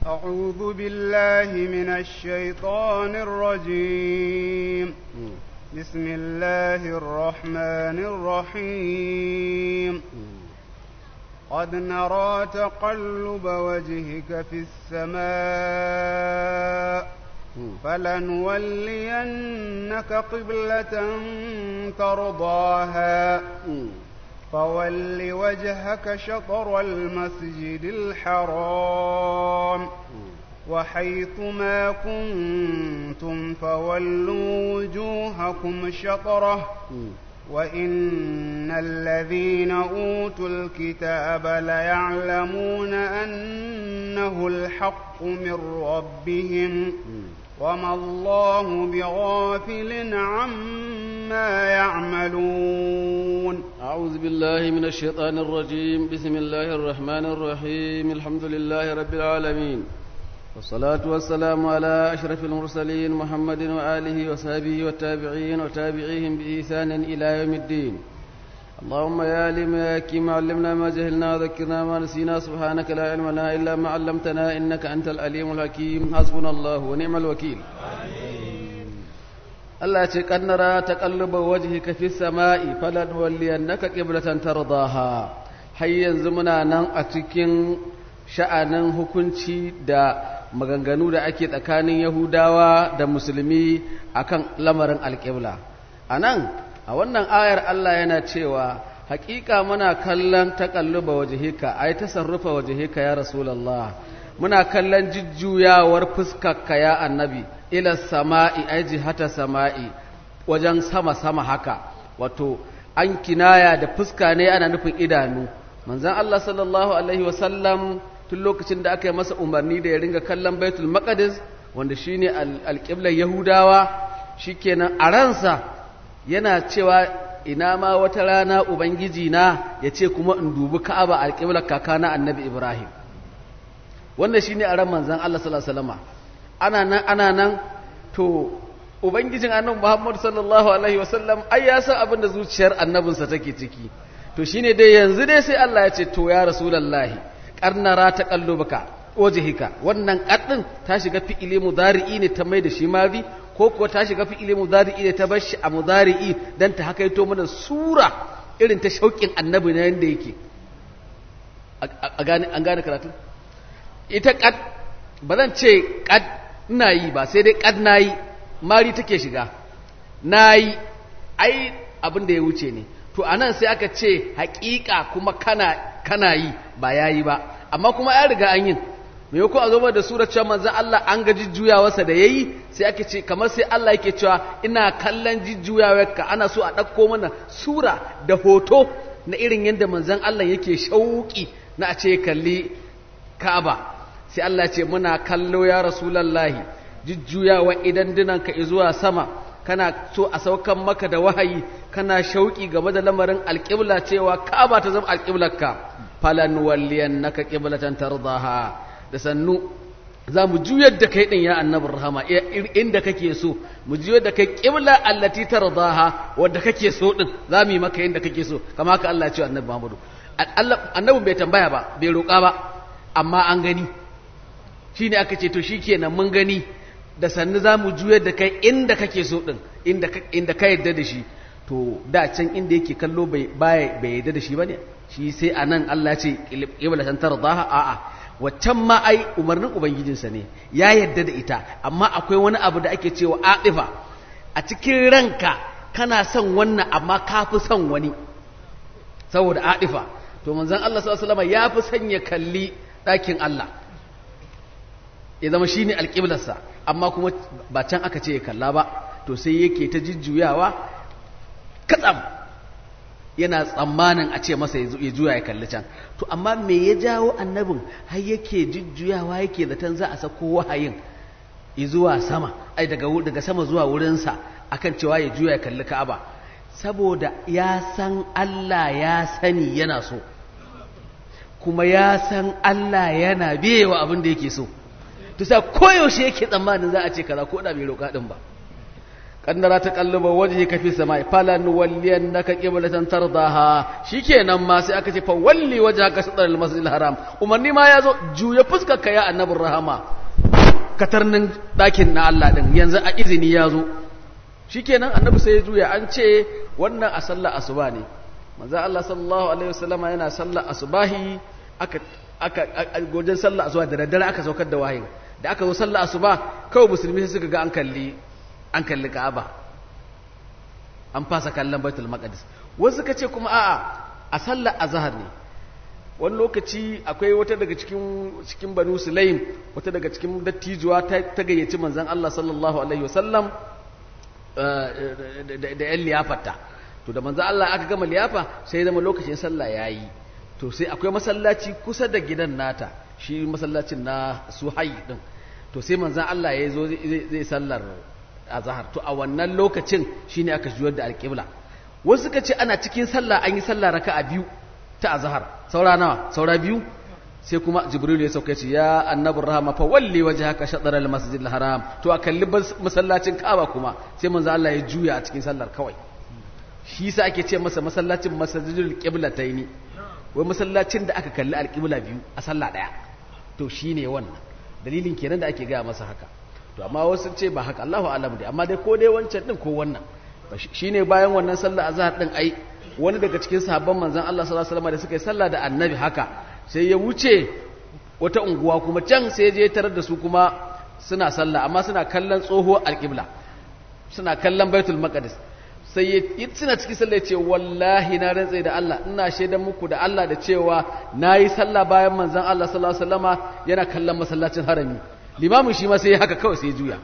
أعوذ بالله من الشيطان الرجيم بسم الله الرحمن الرحيم قد نرى تقلب وجهك في السماء فلنولينك قبلة ترضاها فول وجهك شطر المسجد الحرام وحيث ما كنتم فولوا وجوهكم شطره وإن الذين أوتوا الكتاب ليعلمون أنه الحق من ربهم وما الله بغافل عما يعملون أعوذ بالله من الشيطان الرجيم بسم الله الرحمن الرحيم الحمد لله رب العالمين والصلاة والسلام على أشرف المرسلين محمد وآله وصحبه والتابعين وتابعيهم بإحسان إلى يوم الدين اللهم يا عليم يا حكيم علمنا ما جهلنا وذكرنا ما نسينا سبحانك لا علم لنا إلا ما علمتنا إنك أنت العليم الحكيم حسبنا الله ونعم الوكيل Allah ce kannara ta kalluba wajhika fi sama'i falan walliyannaka qiblatan tardaha har yanzu muna nan a cikin sha'anin hukunci da maganganu da ake tsakanin Yahudawa da Musulmi akan lamarin alƙibla anan a wannan ayar Allah yana cewa haƙiƙa muna kallon taƙalluba wajhika ai tasarrufa wajhika ya rasulullah muna kallon jujjuyawar fuskarka ya annabi ila sama'i ai jihata sama'i wajen sama sama haka wato an kinaya da fuska ne ana nufin idanu manzon Allah sallallahu alaihi wasallam tun lokacin da aka yi masa umarni da ya ringa kallon baitul maqdis wanda shine alƙiblar yahudawa shikenan a ransa yana cewa ina ma wata rana ubangiji na ya ce kuma in dubi ka'aba alƙiblar kakana annabi ibrahim wannan shine a ran manzon Allah sallallahu alaihi wasallam ana nan ana nan to ubangijin annabi Muhammad sallallahu alaihi wasallam ai ya san abin da zuciyar annabinsa take ciki to shine dai yanzu dai sai Allah ya ce to ya rasulullahi karnara ta kallubaka wajhika wannan kaddin ta shiga fi'ili mudari'i ne ta mai da shi mazi ko kuwa ta shiga fi'ili mudari'i ne ta bar shi a mudari'i dan ta hakaito mana sura irin ta shauƙin annabi na yanda yake a gane an gane karatu ita kad ba zan ce kad ina yi ba sai dai kad nayi mari take shiga nayi ai abin da ya wuce ne to anan sai aka ce haƙiƙa kuma kana kana yi ba yayi ba amma kuma ya riga an yin me yako a zama da surar cewa manzon Allah an ga jujjuyawarsa da yayi sai ake ce kamar sai Allah yake cewa ina kallon jujjuyawarka ana so a ɗauko mana sura da hoto na irin yadda manzon Allah yake shauki na a ce kalli Ka'aba sai Allah ce muna kallo ya rasulallahi jujjuyawa idan dinanka zuwa sama kana so a saukan maka da wahayi kana shauki game da lamarin alƙibla cewa ka'aba ta zama alƙiblarka falan walliyannaka qiblatan tardaha da sannu za mu juyar da kai din ya annabin rahama inda kake so mu juyar da kai qibla allati tardaha wadda kake so din za mu yi maka inda kake so kama haka Allah ya ce annabi Muhammadu annabin bai tambaya ba bai roƙa ba amma an gani shi ne aka ce to shi kenan mun gani da sannu za mu juyar da kai inda kake so ɗin inda ka yadda da shi to da can inda yake kallo bai yadda da shi ba ne shi sai a nan Allah ce ƙibla san tardaha a'a waccan ma ai umarnin ubangijinsa ne ya yadda da ita amma akwai wani abu da ake cewa aɗifa a cikin ranka kana son wannan amma ka fi son wani saboda aɗifa to manzon Allah sallallahu alaihi wasallam ya fi sanya kalli ɗakin Allah ya zama shine alƙiblarsa amma kuma ba can aka ce ya kalla ba to sai yake ta jujjuyawa katsam yana tsammanin a ce masa ya juya ya kalli can to amma me ya jawo annabin har yake jujjuyawa yake zaton za a sako wahayin zuwa sama ai daga daga sama zuwa wurinsa akan cewa ya juya ya kalli Ka'aba saboda ya san Allah ya sani yana so kuma ya san Allah yana biyewa abin da yake so to sai koyaushe yake tsammanin za a ce kaza ko da bai roƙa din ba kaddara ta kalluba wajhi ka fi samai falan walliyannaka qiblatan tardaha shikenan ma sai aka ce fa walli wajhaka shatr al-masjid al-haram umarni ma yazo juya fuskar ka ya annabur rahama katarnin dakin na Allah din yanzu a izini yazo shikenan annabi sai ya juya an ce wannan a sallar asuba ne manzo Allah sallallahu alaihi wasallama yana sallar asubahi aka aka gojen sallar asuba da daddare aka saukar da wahayi da aka zo sallar asuba kawai musulmi sai suka ga an kalli an kalli Ka'aba an fasa kallon Baitul Maqdis wasu suka ce kuma a'a a sallar azhar ne wani lokaci akwai wata daga cikin cikin Banu Sulaim wata daga cikin dattijuwa ta gayyaci manzon Allah sallallahu alaihi wasallam da yan liyafarta to da manzo Allah aka gama liyafa sai zama lokacin sallah yayi to sai akwai masallaci kusa da gidan nata shi masallacin na Suhai din to sai manzo Allah ya zo zai sallar azhar to a wannan lokacin shine aka juyar da alqibla wasu suka ce ana cikin sallah an yi sallah raka'a biyu ta azhar saura nawa saura biyu sai kuma jibril ya sauke ce ya annabur rahama fa walli wajhaka shatr al masjid al haram to a kalli masallacin kaaba kuma sai manzo Allah ya juya a cikin sallar kawai shi yasa ake ce masa masallacin masjidul qiblataini wai masallacin da aka kalli alqibla biyu a sallah daya to shine wannan dalilin kenan da ake gaya masa haka to amma wasu ce ba haka Allahu a'lam dai amma dai ko dai wancan din ko wannan shine bayan wannan sallar azhar din ai wani daga cikin sahabban manzon Allah sallallahu alaihi wasallam da suka yi sallah da annabi haka sai ya wuce wata unguwa kuma can sai je tarar da su kuma suna sallah amma suna kallon tsoho alƙibla suna kallon baitul maqdis sai ya suna cikin sallah ce wallahi na rantsa da Allah ina shaidan muku da Allah da cewa nayi sallah bayan manzon Allah sallallahu alaihi wasallama yana kallon masallacin harami limamin shi ma sai haka kawai sai juya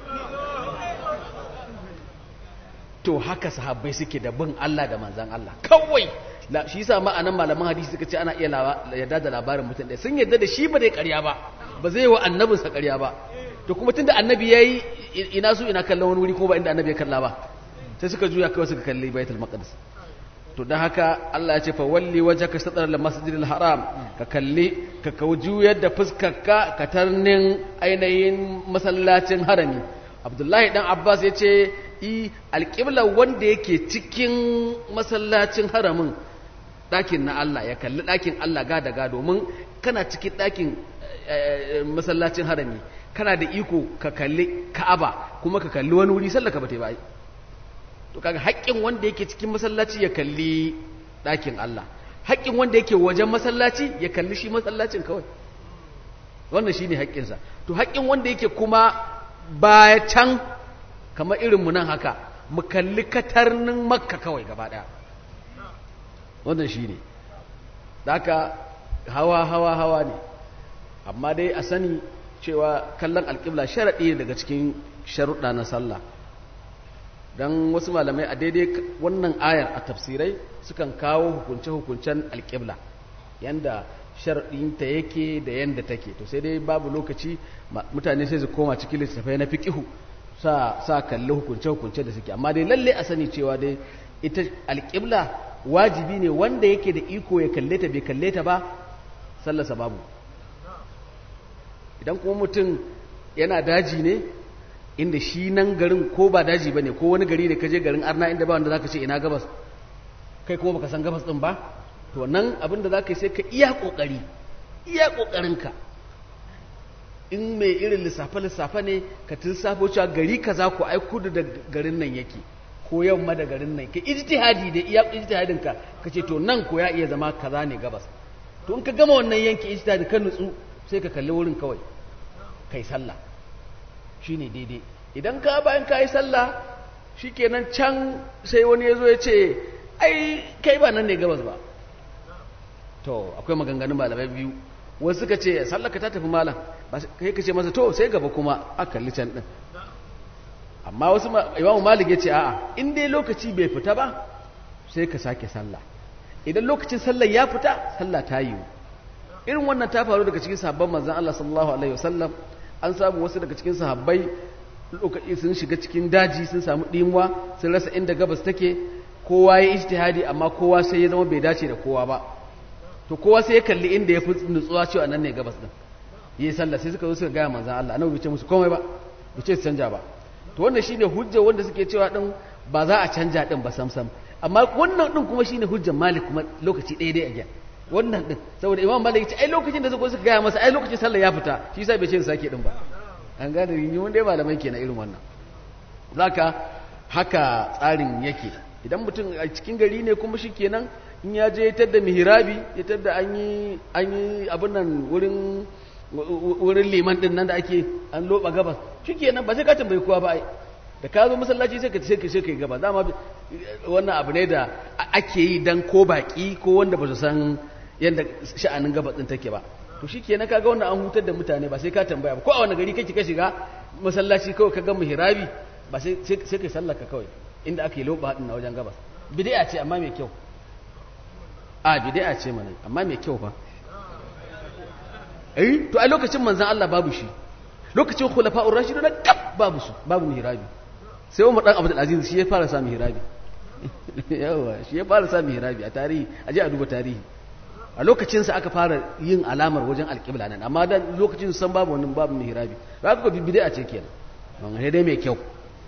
to haka sahabbai suke da bin Allah da manzon Allah kawai shi yasa ma'anan malaman hadisi suka ce ana iya yarda da labarin mutum ɗaya sun yarda da shi ba dai ƙarya ba ba zai wa annabinsa ƙarya ba to kuma tunda annabi yayi ina su ina kallon wani wuri ko ba inda annabi ya kalla ba sai suka juya kawai suka kalli baitul maqdis to dan haka Allah ya ce fa walli wajhaka shatr al masjidil haram ka kalli ka juyar da fuskarka ka tarnin ainihin masallacin harami Abdullahi dan Abbas ya ce i alƙibla wanda yake cikin masallacin haramin ɗakin na Allah ya kalli ɗakin Allah gada ga domin kana cikin ɗakin masallacin harami kana da iko ka kalli ka'aba kuma ka kalli wani wuri sallaka ba ta yi to kaga haƙƙin wanda yake cikin masallaci ya kalli ɗakin Allah haƙƙin wanda yake wajen masallaci ya kalli shi masallacin kawai wannan shine haƙƙinsa to haƙƙin wanda yake kuma baya can kamar irinmu nan haka mu kalli katarnin makka kawai gaba ɗaya wannan shi ne haka hawa hawa hawa ne amma dai a sani cewa kallon alƙibla sharaɗi daga cikin sharuɗa na sallah don wasu malamai a daidai wannan ayar a tafsirai sukan kawo hukunce-hukuncen alƙibla yanda sharaɗinta yake da yanda take to sai dai babu lokaci mutane sai su koma cikin littattafai na fiƙihu sa sa kalli hukunce-hukunce da suke amma dai lalle a sani cewa dai ita alƙibla wajibi ne wanda yake da iko ya kalle ta bai kalle ta ba sallasa babu idan kuma mutum yana daji ne inda shi nan garin ko ba daji ba ne ko wani gari da kaje garin arna inda ba wanda za ka ce ina gabas kai kuma baka san gabas ɗin ba to nan abin da za ka yi sai ka iya ƙoƙari iya ƙoƙarinka in mai irin lissafe-lissafe ne ka lissafo cewa gari kaza ku ai kudu da garin nan yake ko yamma da garin nan ka ijtihadi da iya ijtihadin ka kace to nan ko ya iya zama kaza ne gabas to in ka gama wannan yanki ijtihadi ka nutsu sai ka kalli wurin kawai kai sallah shine daidai idan ka bayan ka yi sallah shikenan can sai wani ya zo ya ce ai kai ba nan ne gabas ba to akwai maganganun malamai biyu wasu suka ce sallaka ta tafi malam kai ka ce masa to sai gaba kuma a kalli can din amma wasu imamu malik ya ce a'a in dai lokaci bai fita ba sai ka sake sallah idan lokacin sallah ya fita sallah ta yiwu irin wannan ta faru daga cikin sahabban manzon Allah sallallahu alaihi wasallam an samu wasu daga cikin sahabbai lokaci sun shiga cikin daji sun samu dimuwa sun rasa inda gabas take kowa ya ijtihadi amma kowa sai ya zama bai dace da kowa ba to kowa sai ya kalli inda ya fi nutsuwa cewa nan ne gabas din yi sallah sai suka zo suka gaya manzan Allah annabi bai ce musu komai ba bai ce su canja ba to wannan shine hujja wanda suke cewa din ba za a canja din ba samsam amma wannan din kuma shine hujjar malik kuma lokaci ɗaya dai again wannan din saboda imam malik ya ce ai lokacin da suka suka gaya masa ai lokacin sallah ya fita shi yasa bai ce su sake din ba an gane rini wanda ya malamai kenan irin wannan zaka haka tsarin yake idan mutum a cikin gari ne kuma shi kenan in ya je ya da mihirabi ya tadda an yi an yi abin nan wurin wurin liman din nan da ake an loba gabas shi kenan ba sai ka tambayi kowa ba ai da ka zo masallaci sai ka sai ka sai ka yi gaba dama wannan abu ne da ake yi dan ko baki ko wanda ba su san yadda sha'anin gabas din take ba to shikenan kaga wannan an hutar da mutane ba sai ka tambaya ba ko a wani gari kake ka shiga masallaci kawai ka ga mihrabi ba sai sai kai sallar ka kawai inda ake loba hadin na wajen gabas bid'a ce amma mai kyau a bid'a ce mana amma mai kyau fa eh to a lokacin manzon Allah babu shi lokacin khulafa'ur rashidun kaf babu su babu mihrabi sai Umar dan Abdul Aziz shi ya fara sa mihrabi yawa shi ya fara sa mihrabi a tarihi aje a duba tarihi a lokacinsa aka fara yin alamar wajen alƙibla nan amma da lokacin san babu wani babu mihrabi ba ka bibide a ce kenan wannan dai mai kyau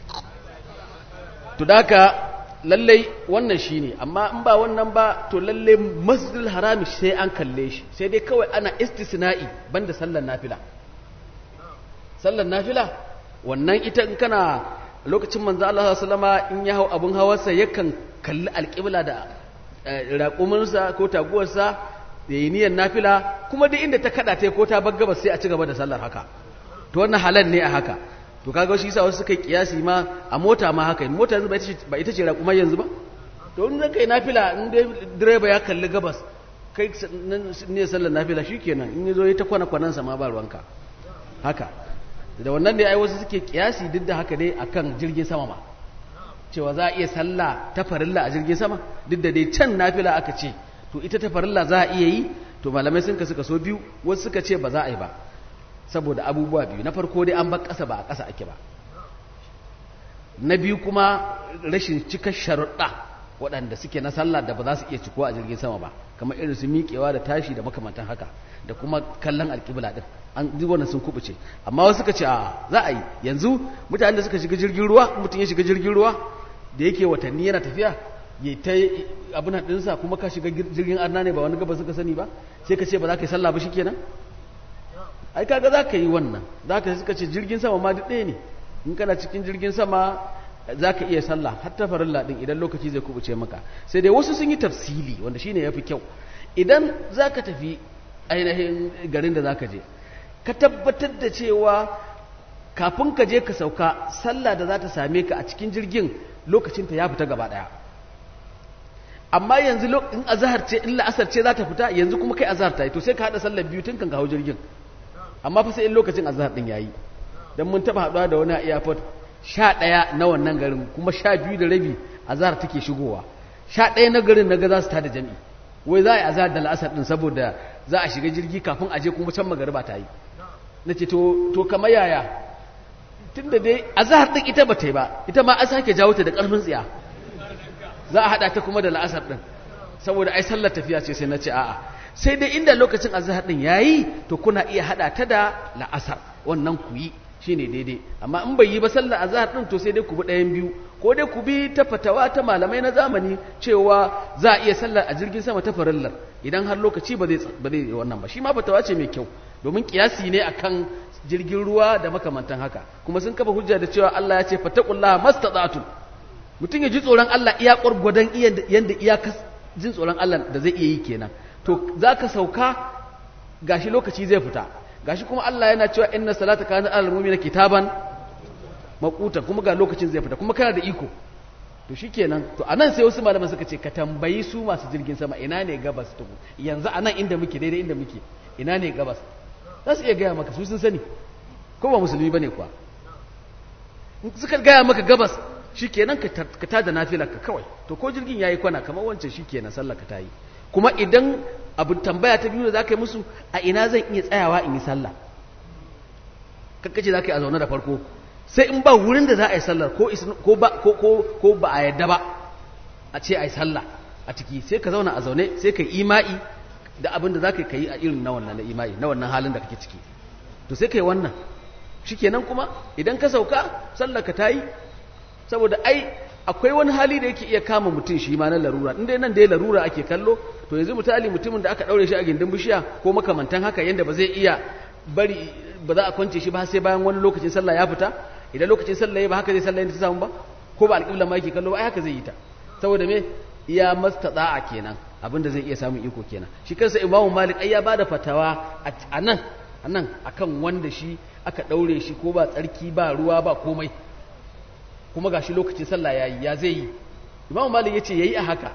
to daka lallai wannan shine amma in ba wannan ba to lallai masjidil harami sai an kalle shi sai dai kawai ana istisna'i banda sallar nafila sallar nafila wannan ita in kana lokacin manzo Allah sallama in ya hau abun hawarsa yakan kalli alƙibla da raƙuminsa ko taguwarsa da yi niyyar nafila kuma duk inda ta kada ta ko ta bagga ba sai a ci gaba da sallar haka to wannan halal ne a haka to kaga shi yasa wasu suka yi kiyasi ma a mota ma haka mota yanzu ba ita ce raƙumar yanzu ba to in zaka yi nafila in dai direba ya kalli gabas kai ne sallar nafila shikenan in yazo ya ta kwana kwanansa ma ba ruwanka haka da wannan ne ai wasu suke kiyasi duk da haka dai akan jirgin sama ma cewa za a iya sallah ta farilla a jirgin sama duk da dai can nafila aka ce to ita ta farilla za a iya yi to malamai sun ka suka so biyu wasu suka ce ba za a yi ba saboda abubuwa biyu na farko dai an bar ƙasa ba a ƙasa ake ba na biyu kuma rashin cika sharuɗa waɗanda suke na sallah da ba za su iya cikuwa a jirgin sama ba kamar irin su miƙewa da tashi da makamantan haka da kuma kallon alƙibla ɗin an duk wannan sun kubuce amma wasu suka ce a za a yi yanzu mutanen da suka shiga jirgin ruwa mutum ya shiga jirgin ruwa da yake watanni yana tafiya ya ta abin ɗinsa kuma ka shiga jirgin arna ne ba wani gaba suka sani ba sai ka ce ba za ka yi sallah ba shi kenan ai kaga za ka yi wannan za ka suka ce jirgin sama ma duk ɗaya ne in kana cikin jirgin sama za ka iya sallah har ta farilla ɗin idan lokaci zai kubuce maka sai dai wasu sun yi tafsili wanda shine ya fi kyau idan za ka tafi ainihin garin da za ka je ka tabbatar da cewa kafin ka je ka sauka sallah da za ta same ka a cikin jirgin lokacinta ya fita gaba ɗaya amma yanzu in azahar ce in la'asar ce za ta fita yanzu kuma kai azahar ta yi to sai ka haɗa sallar biyu tun kan ka hau jirgin amma fa sai in lokacin azahar ɗin ya yi don mun taɓa haɗuwa da wani a airport sha ɗaya na wannan garin kuma sha biyu da rabi azahar take shigowa sha ɗaya na garin na ga za su tada jami'i wai za a yi azahar da la'asar ɗin saboda za a shiga jirgi kafin a je kuma can magariba ta yi na ce to kamar yaya tun da dai azahar ɗin ita ba ta yi ba ita ma an sake jawo ta da ƙarfin tsiya za a haɗa ta kuma da la'asar ɗin saboda ai sallar tafiya ce sai na ce a'a sai dai inda lokacin azahar ɗin ya yi to kuna iya haɗa ta da la'asar wannan ku yi shi ne daidai amma in bai yi ba sallar azahar ɗin to sai dai ku bi ɗayan biyu ko dai ku bi ta fatawa ta malamai na zamani cewa za a iya sallar a jirgin sama ta farillar idan har lokaci ba zai wannan ba shi ma fatawa ce mai kyau domin kiyasi ne akan jirgin ruwa da makamantan haka kuma sun kafa hujja da cewa Allah ya ce fattaqullaha mastata'tum mutum ya ji tsoron Allah iya gwargwadon yanda iyaka jin tsoron Allah da zai iya yi kenan to zaka sauka gashi lokaci zai fita gashi kuma Allah yana cewa inna salata kana alal mu'mina kitaban maquta kuma ga lokacin zai fita kuma kana da iko to shikenan to anan sai wasu malaman suka ce ka tambayi su masu jirgin sama ina ne gabas to yanzu anan inda muke daidai inda muke ina ne gabas za su iya gaya maka su sun sani ko ba musulmi bane kuwa in suka gaya maka gabas shikenan ka tada nafilar ka kawai to ko jirgin yayi kwana kamar wancan shikenan sallar ka tayi kuma idan abu tambaya ta biyu da zaka yi musu a ina zan iya tsayawa in yi sallah kakkace zaka yi a zaune da farko sai in ba wurin da za a yi sallar ko ba ko ba a yadda ba a ce a yi sallah a ciki sai ka zauna a zaune sai ka yi ima'i da abin da za ka yi a irin na wannan na ima'i na wannan halin da kake ciki to sai ka yi wannan shikenan kuma idan ka sauka sallaka ta yi saboda ai akwai wani hali da yake iya kama mutum shi ma na larura inda nan da ya larura ake kallo to yanzu misali mutumin da aka daure shi a gindin bishiya ko makamantan haka yanda ba zai iya bari ba za a kwance shi ba sai bayan wani lokacin sallah ya fita idan lokacin sallah ya ba haka zai sallah yadda ta samu ba ko ba alƙibla ma yake kallo ba ai haka zai yi ta saboda me iya mastada'a kenan abinda zai iya samun iko kenan shi kansa imamu malik ai ya bada fatawa a nan a nan akan wanda shi aka daure shi ko ba tsarki ba ruwa ba komai kuma gashi lokacin sallah yayi ya zai yi imamu malik yace yayi a haka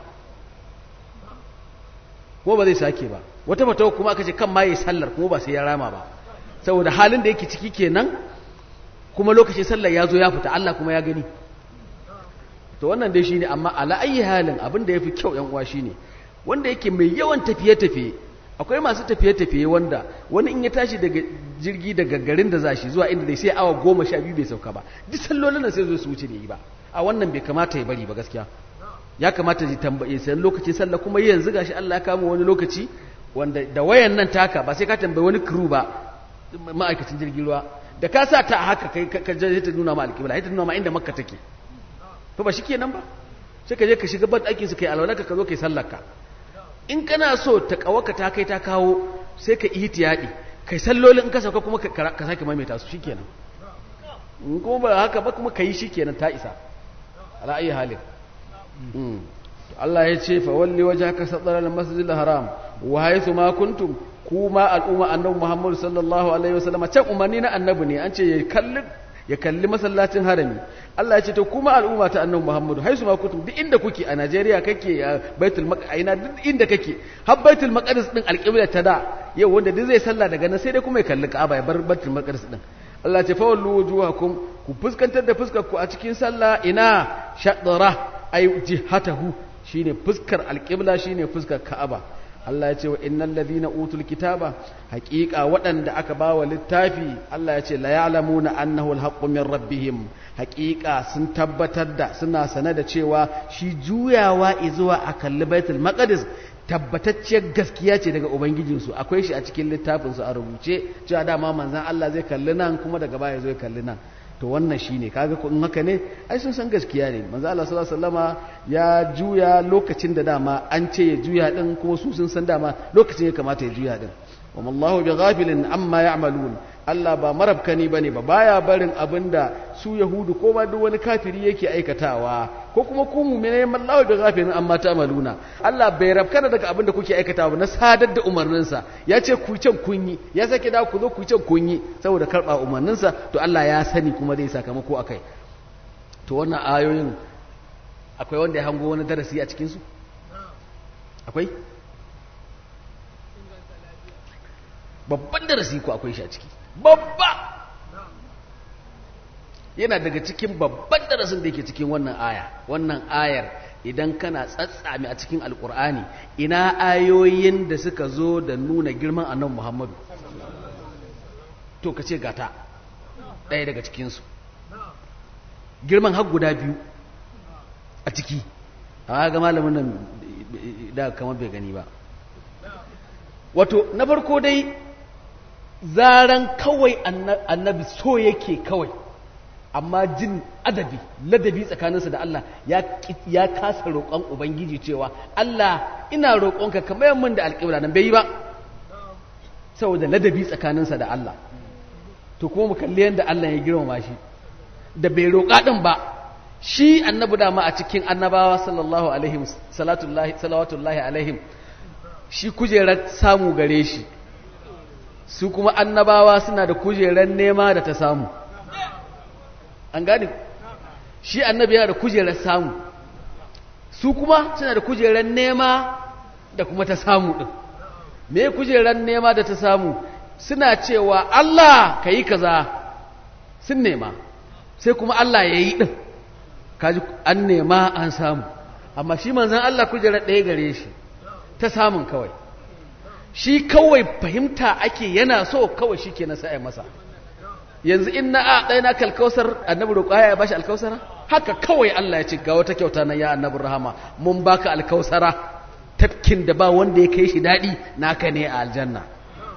ko ba zai sake ba wata fatawa kuma aka ce kan ma yayi sallar kuma ba sai ya rama ba saboda halin da yake ciki kenan kuma lokacin sallar ya zo ya fita Allah kuma ya gani to wannan dai shine amma ala ayi halin abin da yafi kyau yan uwa shine wanda yake mai yawan tafiye tafiye akwai masu tafiye tafiye wanda wani in ya tashi daga jirgi daga garin da zashi zuwa inda dai sai awa goma sha biyu bai sauka ba duk sallolin nan sai zo su wuce da yi ba a wannan bai kamata ya bari ba gaskiya ya kamata ya tambaye sai lokacin sallah kuma yanzu gashi Allah ya kama wani lokaci wanda da wayan nan taka ba sai ka tambayi wani crew ba ma'aikacin jirgin ruwa da ka sa ta haka kai ka je ta nuna ma alƙibla ta nuna ma inda makka take to ba shikenan ba sai ka je ka shiga ban ɗakin su kai alwalaka ka zo kai sallarka in kana so ta kawaka ta kai ta kawo sai ka ihtiyadi kai sallolin in ka sauka kuma ka sake maimaita su shikenan in kuma ba haka ba kuma kai shikenan ta isa ala ayi halin Allah ya ce fa walli wajhaka satara al-masjidil haram wa haythu ma kuntum kuma al'umma annabi Muhammad sallallahu alaihi wasallam can umarni na annabi ne an ce ya kalli ya kalli masallacin harami Allah ya ce to kuma al'umma ta annabi Muhammad haisu ma kuntum duk inda kuke a Najeriya kake a Baitul Maqdis aina duk inda kake har Baitul Maqdis din alqibla ta da yau wanda duk zai sallah daga nan sai dai kuma ya kalli Ka'aba ya bar Baitul Maqdis din Allah ya ce fa wallu wujuhakum ku fuskantar da fuskar ku a cikin sallah ina shadra ay jihatahu shine fuskar alqibla shine fuskar Ka'aba Allah ya ce wa innal ladhina utul kitaba haqiqa waɗanda aka bawa littafi Allah ya ce la ya'lamuna annahu alhaqqu min rabbihim haqiqa sun tabbatar da suna sane da cewa shi juyawa zuwa a kalli baitul maqdis tabbatacciyar gaskiya ce daga ubangijinsu akwai shi a cikin littafin su a rubuce cewa dama manzon Allah zai kalli nan kuma daga baya zai kalli nan to wannan shine kaga in haka ne ai sun san gaskiya ne manzo Allah sallallahu alaihi wasallama ya juya lokacin da dama an ce ya juya din kuma su sun san dama lokacin ya kamata ya juya din wa mallahu bighafilin amma ya'malun Allah ba marabkani bane ba baya barin abinda su yahudu ko ma duk wani kafiri yake aikatawa ko kuma ku mu'mine mallahu bighafilin amma ta'maluna Allah bai rabkana daga abinda kuke aikatawa na sadar da umarninsa ya ce ku can kun yi ya sake da ku zo ku can kun yi saboda karba umarninsa to Allah ya sani kuma zai sakamako akai to wannan ayoyin akwai wanda ya hango wani darasi a cikin su akwai babban darasi ko akwai shi a ciki babba yana daga cikin babban darasin da yake cikin wannan aya wannan ayar idan kana tsatsami a cikin alkur'ani ina ayoyin da suka zo da nuna girman annabi muhammadu to ka ce gata ɗaya daga cikinsu girman har guda biyu a ciki amma ga malamin nan da kamar bai gani ba wato na farko dai zaran kawai annabi so yake kawai amma jin adabi ladabi tsakaninsa da Allah ya kasa roƙon ubangiji cewa Allah ina roƙonka ka mayar min da alƙibla nan bai yi ba saboda ladabi tsakaninsa da Allah to kuma mu kalli yadda Allah ya girmama shi da bai roƙa din ba shi annabi dama a cikin annabawa sallallahu alaihi salatullahi salawatullahi alaihim shi kujerar samu gare shi su kuma annabawa suna da kujerar nema da ta samu an gane shi annabi yana da kujerar samu su kuma suna da kujerar nema da kuma ta samu ɗin me kujerar nema da ta samu suna cewa Allah ka yi kaza sun nema sai kuma Allah ya yi ɗin kaji an nema an samu amma shi manzan Allah kujerar ɗaya gare shi ta samun kawai shi kawai fahimta ake yana so kawai shi ke nasa masa yanzu in na a ɗaya na kalkausar annabi roƙa ya bashi alkausara haka kawai Allah ya ce ga wata kyauta na ya annabi rahama mun baka alkausara tafkin da ba wanda ya kai shi daɗi naka ne a aljanna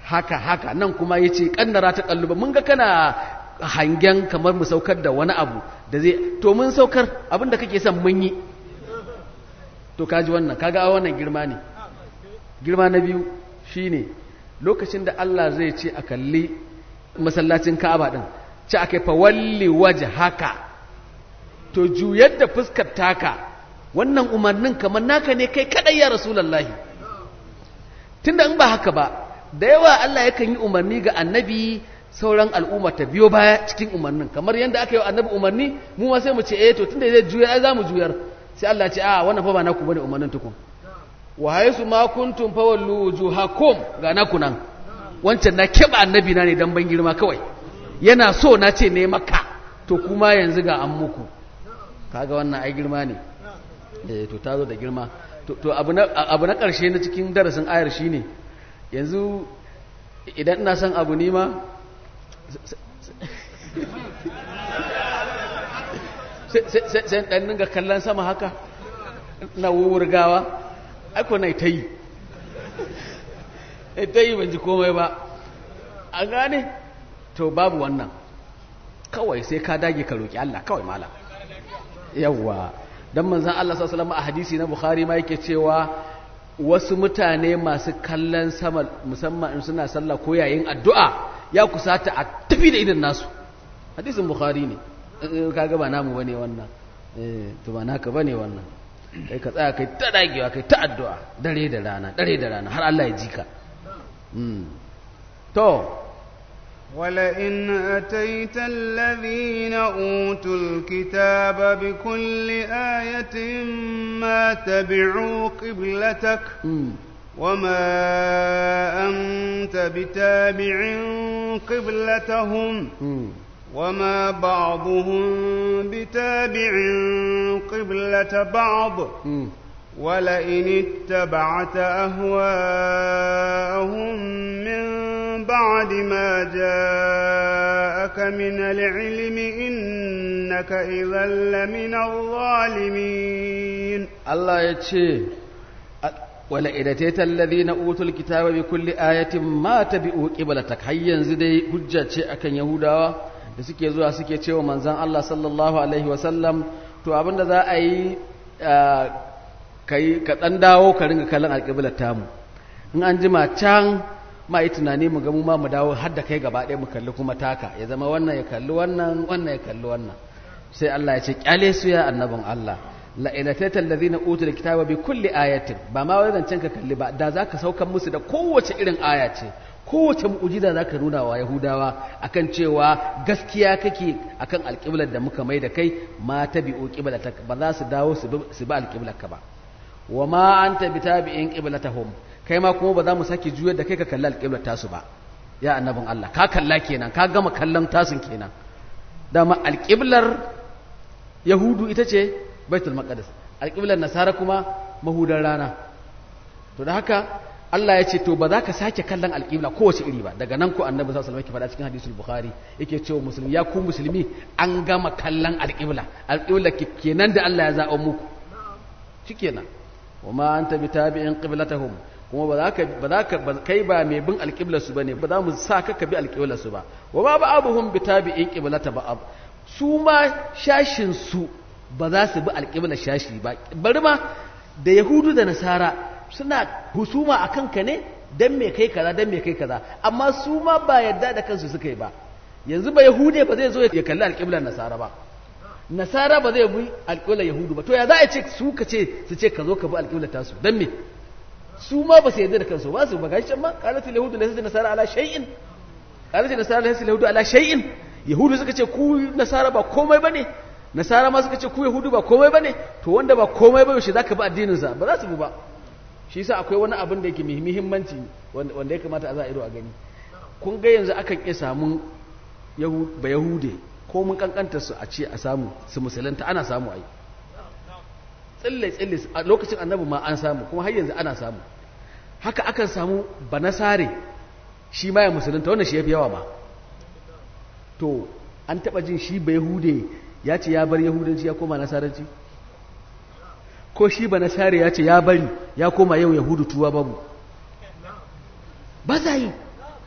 haka haka nan kuma ya ce ƙannara ta ƙalluba mun ga kana hangen kamar mu saukar da wani abu da zai to mun saukar abin da kake son mun yi to kaji wannan kaga wannan girma ne girma na biyu shine lokacin da Allah zai ce a kalli masallacin Ka'aba din ce akai fa walli haka to juyar da fuskar taka wannan umarnin kamar naka ne kai kadai ya rasulullahi tunda in ba haka ba da yawa Allah yakan yi umarni ga annabi sauran al'umma ta biyo baya cikin umarnin kamar yadda aka yi wa annabi umarni mu ma sai mu ce eh to tunda zai juyar ai za mu juyar sai Allah ce a wannan fa ba naku bane umarnin tukun wa haisu ma kuntum fawallu wujuhakum ga naku nan wancan na keba annabi na ne dan ban girma kawai yana so na ce ne maka to kuma yanzu ga an muku kaga wannan ai girma ne eh to ta zo da girma to abu na abu na karshe na cikin darasin ayar shine yanzu idan ina son abu ni ma sai ɗan ninga kallon sama haka na wurgawa aiko na ta yi ta yi ban ji komai ba a gane to babu wannan kawai sai ka dage ka roƙi Allah kawai mala yawwa don manzan Allah sassalama a hadisi na Bukhari ma yake cewa wasu mutane masu kallon sama musamman in suna sallah ko yayin addu'a ya kusata a tafi da idan nasu hadisin Bukhari ne kaga ba namu bane wannan eh to ba naka bane wannan kai ka tsaya kai ta dagewa kai ta addu'a dare da rana dare da rana har Allah ya ji ka to ولئن أتيت الذين أوتوا الكتاب بكل آية ما تبعوا قبلتك وما أنت بتابع قبلتهم وما بعضهم بتابع قبلة بعض ولئن اتبعت أهواءهم من بعد ما جاءك من العلم إنك إذا لمن الظالمين الله يتشي ولئن أتيت الذين أوتوا الكتاب بكل آية ما تبعوا قبلتك هيا زدي حجة أكن يهودا da suke zuwa suke cewa manzan Allah sallallahu Alaihi wasallam to abinda za a yi ka ɗan dawo ka ringa kallon alƙiblar tamu in an jima can ma yi tunani mu gamu ma mu dawo har da kai gaba ɗaya mu kalli kuma taka ya zama wannan ya kalli wannan wannan ya kalli wannan sai Allah ya ce kyale su ya annabin Allah la inatata allazina utul kitaba bi kulli ayatin ba ma wai zancen ka kalli ba da zaka saukan musu da kowace irin aya ce kowace mu'ujiza za ka nuna wa yahudawa akan cewa gaskiya kake akan alƙiblar da muka mai da kai ma ta bi'o ƙiblatak ba za su dawo su bi alƙiblar ka ba wa ma an ta bi tabi'in ƙiblatahum kai ma kuma ba za mu sake juyar da kai ka kalli alƙiblar tasu ba ya annabin Allah ka kalla kenan ka gama kallon tasun kenan dama alƙiblar yahudu ita ce baitul maqdis alƙiblar nasara kuma mahudar rana to da haka Allah ya ce to ba za ka sake kallon alƙibla kowace iri ba daga nan ko annabi sallallahu alaihi wasallam faɗa cikin hadisul bukhari yake cewa musulmi ya ku musulmi an gama kallon alƙibla alƙibla kenan da Allah ya zaɓa muku shikenan wa ma anta bitabi'in qiblatahum kuma ba za ka ba za ka kai ba mai bin alƙiblar su bane ba za mu sa ka ka bi alƙiblar su ba wa ma ba'abuhum bitabi'in qiblata ba'ab su ma shashin su ba za su bi alƙiblar shashi ba bari ma da yahudu da nasara suna husuma a kanka ne don me kai kaza don me kai kaza amma su ma ba yadda da kansu suka yi ba yanzu ba yahude ba zai zo ya kalli alƙiblar nasara ba nasara ba zai bi alƙiblar yahudu ba to ya za a ce su ka ce su ce ka zo ka bi alƙiblar tasu don me su ma ba su yadda da kansu ba su ba gashi ma qalat yahudu laysa nasara ala shay'in qalat nasara laysa yahudu ala shay'in yahudu suka ce ku nasara ba komai bane nasara ma suka ce ku yahudu ba komai bane to wanda ba komai ba yaushe zaka bi addinin sa ba za su bi ba shi yasa akwai wani abin da yake mai muhimmanci wanda ya kamata a za a ido a gani kun ga yanzu akan iya samun ba yahude ko mun kankanta su a ce a samu su musulunta ana samu ai tsille tsille a lokacin annabi ma an samu kuma har yanzu ana samu haka akan samu banasare shi ma ya musulunta wannan shi yafi yawa ma to an taba jin shi ba yahude ya ce ya bar yahudanci ya koma nasaranci ko shi ba nasari ya ce ya bari ya koma yau yahudu tuwa babu ba za yi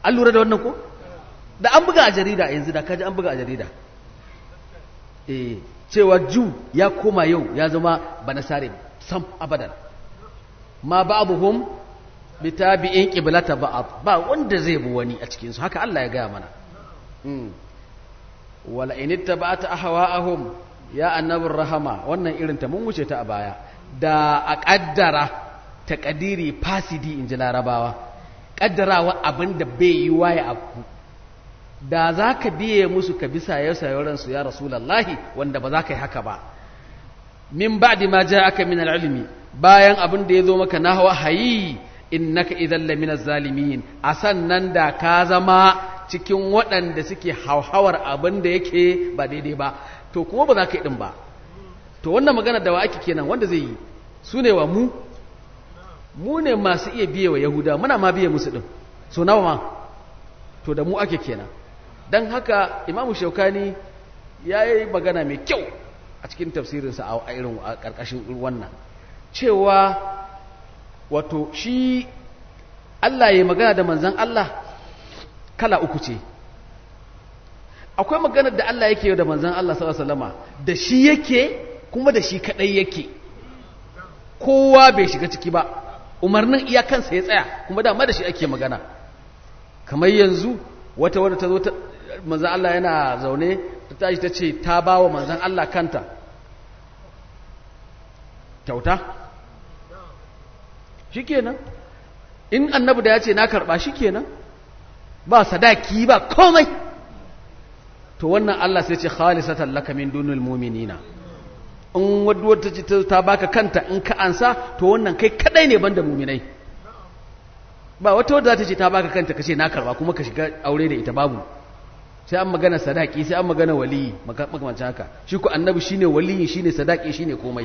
an lura da wannan ko da an buga a jarida yanzu da kaji an buga a jarida eh cewa ju ya koma yau ya zama banasare sam abadan ma ba'dhum bitabi'in qiblata ba'd ba wanda zai bi wani a cikin su haka Allah ya gaya mana mm wala in ittaba'ta ahwa'ahum ya annabur rahama wannan irin ta mun wuce ta a baya da a kaddara takadiri fasidi inji larabawa kaddarawa abinda bai yi waye abu da za ka biye musu ka bisa ya sayoransu ya rasulallahi wanda ba za ka yi haka ba min ba'di ma ja aka min al'ilmi bayan abin da ya zo maka na wahayi innaka idan lamina zalimin a sannan da ka zama cikin waɗanda suke hauhawar abin da yake ba daidai ba to kuma ba za ka yi ɗin ba to wannan magana da wa ake kenan wanda zai yi su ne wa mu mu ne masu iya biye wa yahuda muna ma biye musu ɗin so nawa ma to da mu ake kenan don haka imamu shaukani ya yi magana mai kyau a cikin tafsirinsa a irin a ƙarƙashin wannan cewa wato shi Allah ya magana da manzan Allah kala uku ce akwai maganar da Allah yake da manzan Allah sallama da shi yake kuma da shi kadai yake kowa bai shiga ciki ba umarnin iyakansa ya tsaya kuma dama da shi ake magana kamar yanzu wata wadda ta zo ta manzan Allah yana zaune ta tashi ta ce ta ba wa manzan Allah kanta kyauta shi kenan in annabi da ya ce na karɓa shi kenan ba sadaki ba komai to wannan Allah sai ce khalisatan laka min dunul mu'minina in wadda ta ce ta baka kanta in ka ansa to wannan kai kadai ne banda mu'minai ba wata wadda za ta ce ta baka kanta ka ce na karba kuma ka shiga aure da ita babu sai an magana sadaki sai an magana waliyi makamancin haka shi ku annabi shine waliyi shine sadaki shine komai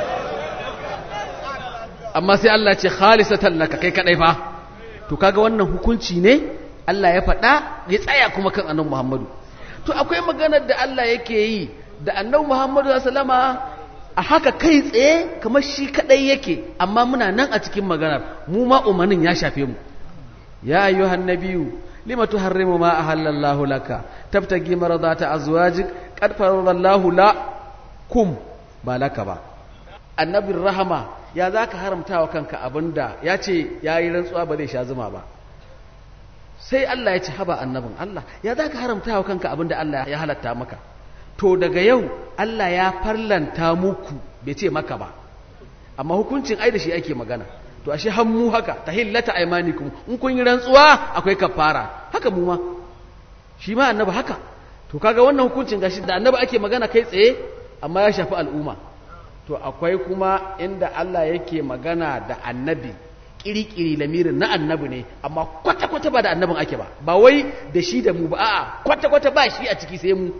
amma sai Allah ce khalisatan laka kai kadai fa to kaga wannan hukunci ne Allah ya faɗa ya tsaya kuma kan annabi Muhammadu to akwai maganar da Allah yake yi da annabi Muhammadu sallama a haka kai tsaye kamar shi kadai yake amma muna nan a cikin maganar mu ma umarnin ya shafe mu ya ayyuhan nabiyyu lima tuharrimu ma ahallallahu laka tabtagi maradata azwajik qad faradallahu la kum ba laka ba annabin rahama ya zaka haramta wa kanka abinda ya ce yayi rantsuwa ba zai sha zuma ba sai Allah ya ci haba annabin Allah ya zaka haramta wa kanka abinda Allah ya halatta maka to daga yau Allah ya farlanta muku bai ce maka ba amma hukuncin ai da shi ake magana to ashe hammu haka tahillata aymanikum in kun yi rantsuwa akwai kafara haka mu ma shi ma annabi haka to kaga wannan hukuncin gashi da annabi ake magana kai tsaye amma ya shafi al'umma to akwai kuma inda Allah yake magana da annabi kirikiri lamirin na annabi ne amma kwata-kwata ba da annabin ake ba ba wai da shi da mu ba a'a kwata-kwata ba shi a ciki sai mu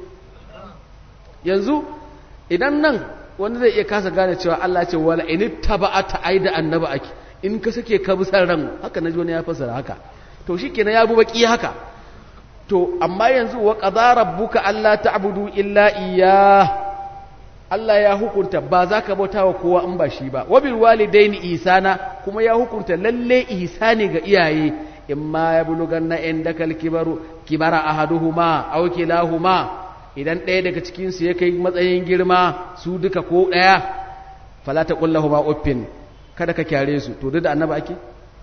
yanzu idan nan wanda zai iya kasa gane cewa Allah ce wala in taba'ata aida annabi ake in ka sake ka bi san ran haka naji wani ya fasara haka to shikenan ya bu baki haka to amma yanzu wa qadara rabbuka alla ta'budu illa iyyah Allah ya hukunta ba za ka bauta wa kowa in ba shi ba wabil walidaini ihsana kuma ya hukunta lalle ihsani ga iyaye imma yablughanna indakal kibaru kibara ahaduhuma aw kilahuma idan ɗaya daga cikinsu ya kai matsayin girma su duka ko ɗaya falata ƙullahu ba uffin kada ka kyare su to duk da annaba ake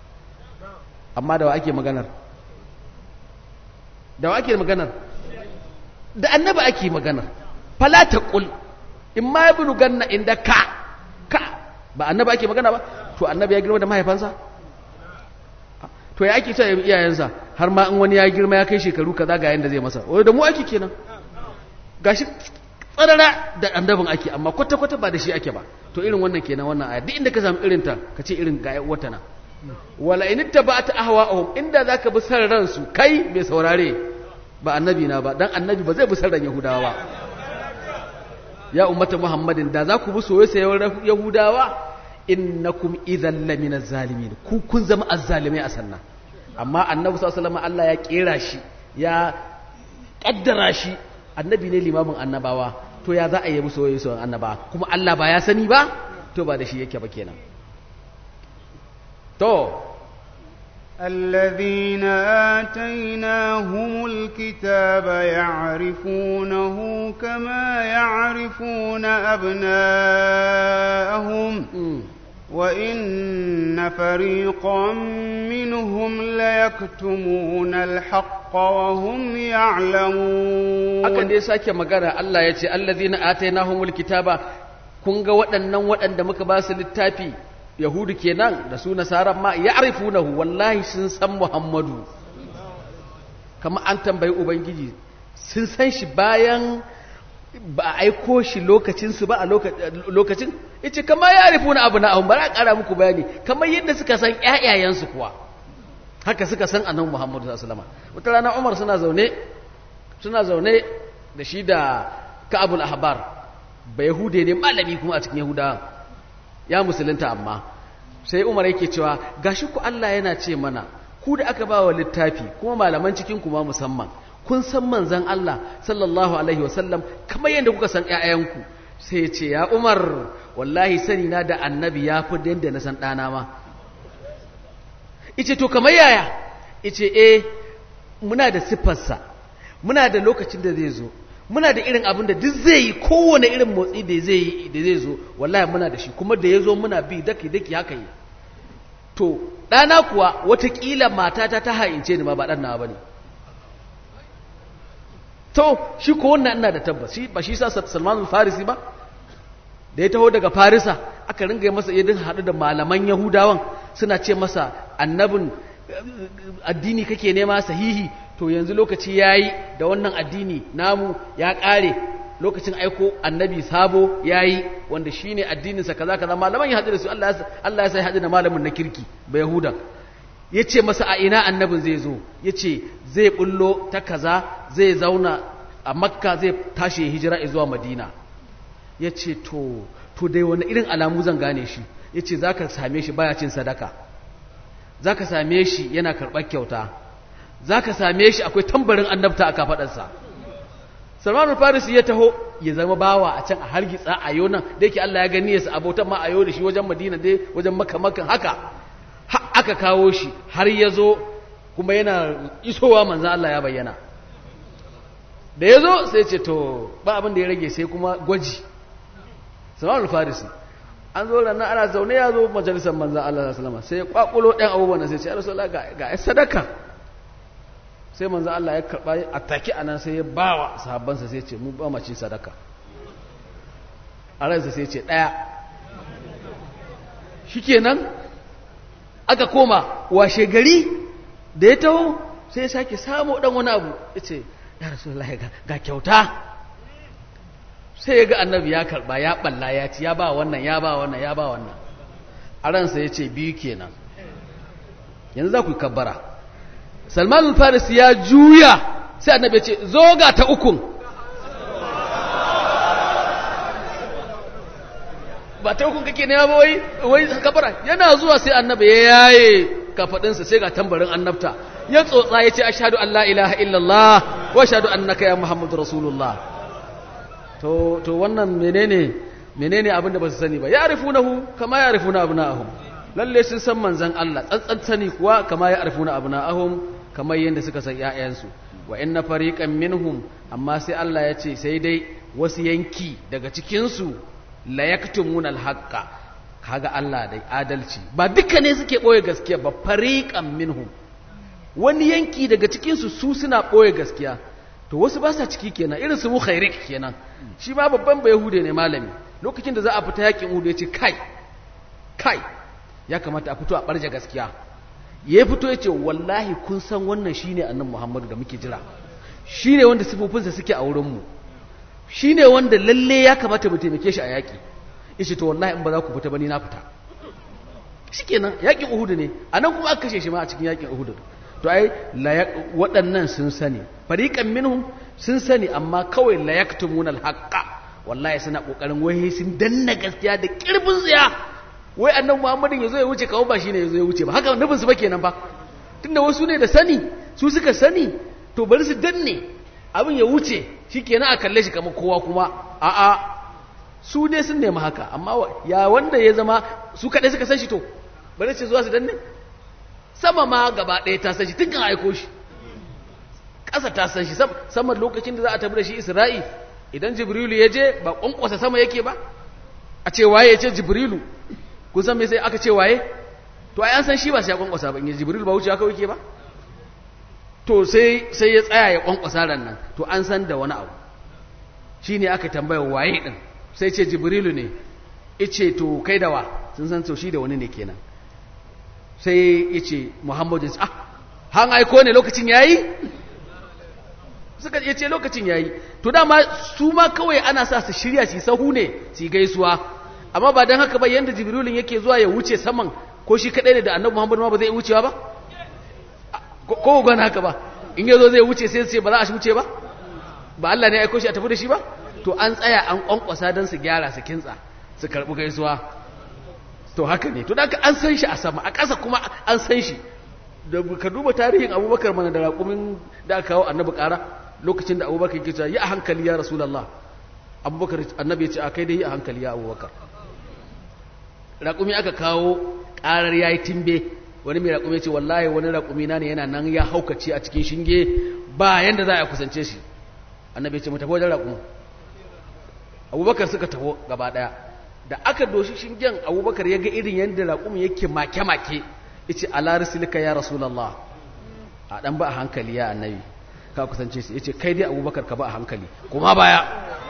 amma da wa ake maganar da wa ake maganar da annaba ake maganar falata ƙul in ma ya bulu ganna inda ka ka ba annaba ake magana ba to annabi ya girma da mahaifansa to ya ake cewa iyayensa har ma in wani ya girma ya kai shekaru kaza ga yanda zai masa wai da mu ake kenan gashi tsarara da annabin ake amma kwata-kwata ba da shi ake ba to irin wannan kenan wannan aya duk inda ka samu irin ta ka ce irin ga wata na wala in ittaba'ta ahwa'ahum inda zaka bi san ransu kai mai saurare ba annabi na ba dan annabi ba zai bi san ran yahudawa ba ya ummata muhammadin da za ku bi soyayya yahudawa innakum idhan laminaz zalimin ku kun zama azzalimai a sannan amma annabi sallallahu alaihi wasallam Allah ya kera shi ya kaddara shi annabi ne limamin annabawa to ya za a yi musu wayoyi sauran annabawa kuma Allah ba ya sani ba to ba da shi yake ba kenan to الذين آتيناهم الكتاب يعرفونه كما يعرفون أبناءهم وإن فريقا منهم ليكتمون الحق وهم يعلمون aka dai sake magana Allah ya ce allazina atainahumul kitaba kun ga waɗannan waɗanda muka ba su littafi yahudu kenan da su nasaran ma ya'rifunahu wallahi sun san muhammadu kamar an tambayi ubangiji sun san shi bayan ba a aiko shi lokacinsu ba a lokacin ita kama ya rufu na abu na ahun bara ƙara muku bayani kamar yadda suka san ƴaƴayensu kuwa haka suka san annabi muhammadu sallallahu alaihi wata rana umar suna zaune suna zaune da shi da ka'abul ahbar ba yahude ne malami kuma a cikin yahudawa ya musulunta amma sai umar yake cewa gashi ku Allah yana ce mana ku da aka ba wa littafi kuma malaman cikin kuma musamman kun san manzan Allah sallallahu alaihi wasallam kamar yadda kuka san ƴaƴanku sai ya ce ya umar wallahi sani na da annabi ya fi yadda na san ɗana ma ice to kamar yaya ice eh muna da siffarsa muna da lokacin da zai zo muna da irin abin da duk zai yi kowane irin motsi da zai yi da zai zo wallahi muna da shi kuma da ya zo muna bi daki daki haka yi to ɗana kuwa watakila matata ta ha'ince ni ma ba ɗan nawa ba ne to shi ko wannan ina da tabbas shi ba shi sa Salman al-Farisi ba da ya taho daga Farisa aka ringa masa yadin haɗu da malaman Yahudawan suna ce masa annabin addini kake nema sahihi to yanzu lokaci yayi da wannan addini namu ya ƙare lokacin aiko annabi sabo yayi wanda shine addinin sa kaza kaza malaman ya haɗu da su Allah Allah ya sai haɗu da malamin na kirki ba Yahudan yace masa a ina annabin zai zo yace zai bullo ta kaza zai zauna a makka zai tashi hijira zuwa madina yace to to dai wani irin alamu zan gane shi yace zaka same shi baya cin sadaka zaka same shi yana karɓar kyauta zaka same shi akwai tambarin annabta a kafadarsa Salman Farisi ya taho ya zama bawa a can a hargitsa a yau nan da yake Allah ya gani ya sa abotan ma a yau da shi wajen Madina dai wajen Makka Makkan haka aka kawo shi har ya zo kuma yana isowa manzan Allah ya bayyana da ya zo sai ce to ba abin da ya rage sai kuma gwaji Salman Farisi an zo ranar ana zaune ya zo majalisar manzan Allah salama sai ya kwakulo ɗan abubuwan sai ce ya rasu ga ya sadaka sai manzan Allah ya karɓa a take a nan sai ya ba wa sahabbansa sai ce mu ba mace sadaka a ransa sai ce ɗaya shi kenan aka koma washe gari da ya taho sai ya sake samu ɗan wani abu ya ce ya rasu ga kyauta sai ya ga annabi ya karba ya balla ya ci ya ba wannan ya ba wannan ya ba wannan a ransa ya ce biyu kenan yanzu za ku yi kabbara salman faris ya juya sai annabi ya ce zo ga ta ukun ba ta ukun kake nema ba wai wai kabbara yana zuwa sai annabi ya yaye kafadinsa sai ga tambarin annabta ya tsotsa ya ce ashhadu an la ilaha illallah wa ashhadu annaka ya muhammadu rasulullah to to wannan menene menene abin da ba su sani ba ya arifunahu kama ya arifuna abna'ahum lalle sun san manzon Allah tsantsan sani kuwa kama ya arifuna abna'ahum kamar yadda suka san ƴaƴansu wa inna fariqan minhum amma sai Allah ya ce sai dai wasu yanki daga cikin su la yaktumuna al-haqqa kaga Allah dai adalci ba duka ne suke boye gaskiya ba fariqan minhum wani yanki daga cikin su su suna boye gaskiya to wasu ba sa ciki kenan irin su mukhairik kenan shi ma babban ba yahude ne malami lokacin da za a fita yakin uhud ya ce kai kai ya kamata a fito a barja gaskiya ya fito ya ce wallahi kun san wannan shine annabi muhammadu da muke jira shine wanda sifofinsa suke a wurinmu shine wanda lalle ya kamata mu taimake shi a yaki yace to wallahi in ba za ku fita ba ni na fita shikenan yakin uhud ne anan kuma aka kashe shi ma a cikin yakin uhud to ai waɗannan sun sani fariƙan minhum sun sani amma kawai la yaktumuna alhaqqa wallahi suna kokarin wai sun danna gaskiya da kirbin tsiya wai annabi Muhammadin yazo ya wuce kawo ba shine yazo ya wuce ba haka nufin su ba kenan ba tunda wasu ne da sani su suka sani to bari su danne abin ya wuce shikenan a kalle shi kamar kowa kuma a a su dai sun nemi haka amma ya wanda ya zama su kadai suka san shi to bari su zuwa su danne sama ma gaba ɗaya ta san shi tun kan aiko shi ƙasa ta san shi sama lokacin da za a tafi da shi isra'i idan jibrilu ya je ba ƙwanƙwasa sama yake ba a ce waye ya ce jibrilu kun san me sai aka ce waye to ai an san shi ba sai ya ƙwanƙwasa ba in jibrilu ba wuce haka yake ba to sai sai ya tsaya ya ƙwanƙwasa ran nan to an san da wani abu shine aka tambaya waye din sai ce jibrilu ne ice to kai da wa sun san to shi da wani ne kenan sai yace muhammadu ah han aiko ne lokacin yayi suka yace lokacin yayi to dama su ma kawai ana sa su shirya su sahu ne su gaisuwa amma ba dan haka ba yanda jibrilun yake zuwa ya wuce saman ko shi kadai ne da annabi muhammadu ma ba zai wucewa ba ko gwana haka ba in yazo zai wuce sai sai ba za a wuce ba ba Allah ne ya aiko shi a tafi da shi ba to an tsaya an kwankwasa don su gyara su kintsa su karɓi gaisuwa to haka ne to da an san shi a sama a ƙasa kuma an san shi da ka duba tarihin abubakar mana da raƙumin da aka kawo annabi ƙara lokacin da abubakar ke cewa yi a hankali ya rasulallah abubakar annabi ya ce a kai dai yi a hankali ya abubakar raƙumi aka kawo ƙarar ya yi timbe wani mai raƙumi ce wallahi wani raƙumi na ne yana nan ya haukace a cikin shinge ba yanda za a kusance shi annabi ya ce mu tafi wajen raƙumi abubakar suka taho gaba daya da aka doshi shingen abubakar ya ga irin yadda raƙumin yake make-make yace ala risilika ya rasulallah a dan ba a hankali ya annabi ka kusance shi yace kai dai abubakar ka ba a hankali kuma baya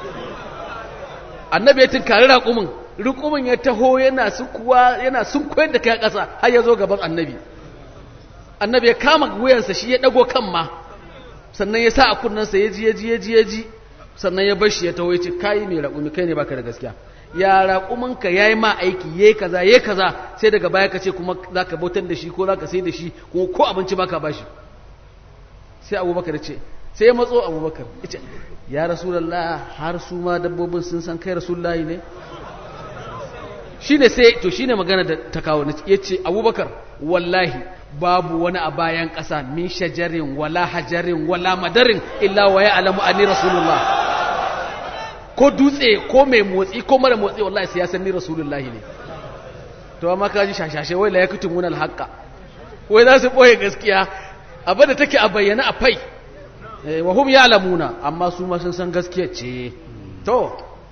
annabi ya tinkari raƙumin raƙumin ya taho yana sukuwa yana sunkoyar da kai ƙasa har ya zo gaban annabi annabi ya kama wuyansa shi ya dago kan ma sannan ya sa a kunnensa ya ji ya ji ya ji ya ji sannan ya bar shi ya taho ya ce kai mai raƙumi kai ne baka da gaskiya ya raƙuminka ya yi ma aiki ya yi kaza ya yi kaza sai daga baya ka ce kuma za ka bautar da shi ko za ka sai da shi kuma ko abinci ba ka ba shi sai abubakar ce sai ya matso abubakar ya ce ya rasulallah har su ma dabbobin sun san kai rasulullahi ne shi ne sai to shi ne magana da ta kawo ya ce abubakar wallahi babu wani a bayan ƙasa min shajarin wala hajarin wala madarin illa wa ya alamu ani rasulullah ko dutse ko mai motsi ko mara motsi wallahi sai ya san ni rasulullah ne to amma ka ji shashashe wai la yakutum mun alhaqa wai za su boye gaskiya abin da take a bayyana a fai wa hum ya'lamuna amma su ma sun san gaskiya ce to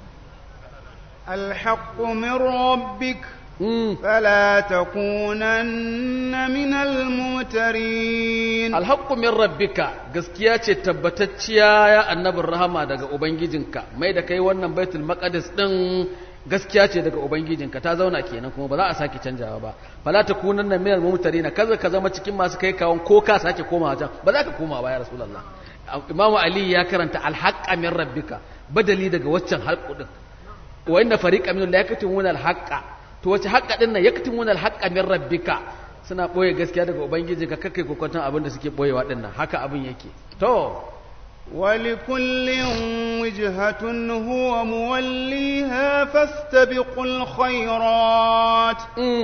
الحق من ربك فلا تكونن من الممترين الحق من ربك gaskiya ce tabbatacciya ya annabin rahama daga ubangijinka mai da kai wannan baitul maqdis din gaskiya ce daga ubangijinka ta zauna kenan kuma ba za a sake canjawa ba fala takunanna minal mumtarina kaza ka zama cikin masu kai kawon ko ka sake koma wajen ba za ka koma ba ya rasulullah imamu ali ya karanta alhaqqa min rabbika badali daga waccan halqu din wa inna fariqan minhum la yaktumuna alhaqqa to wace haƙƙa ɗin nan ya katin wani alhaƙa min rabbika suna ɓoye gaskiya daga ubangiji ka kakai kokwanton abin da suke ɓoyewa ɗin nan haka abin yake to ولكل وجهة هو موليها فاستبقوا الخيرات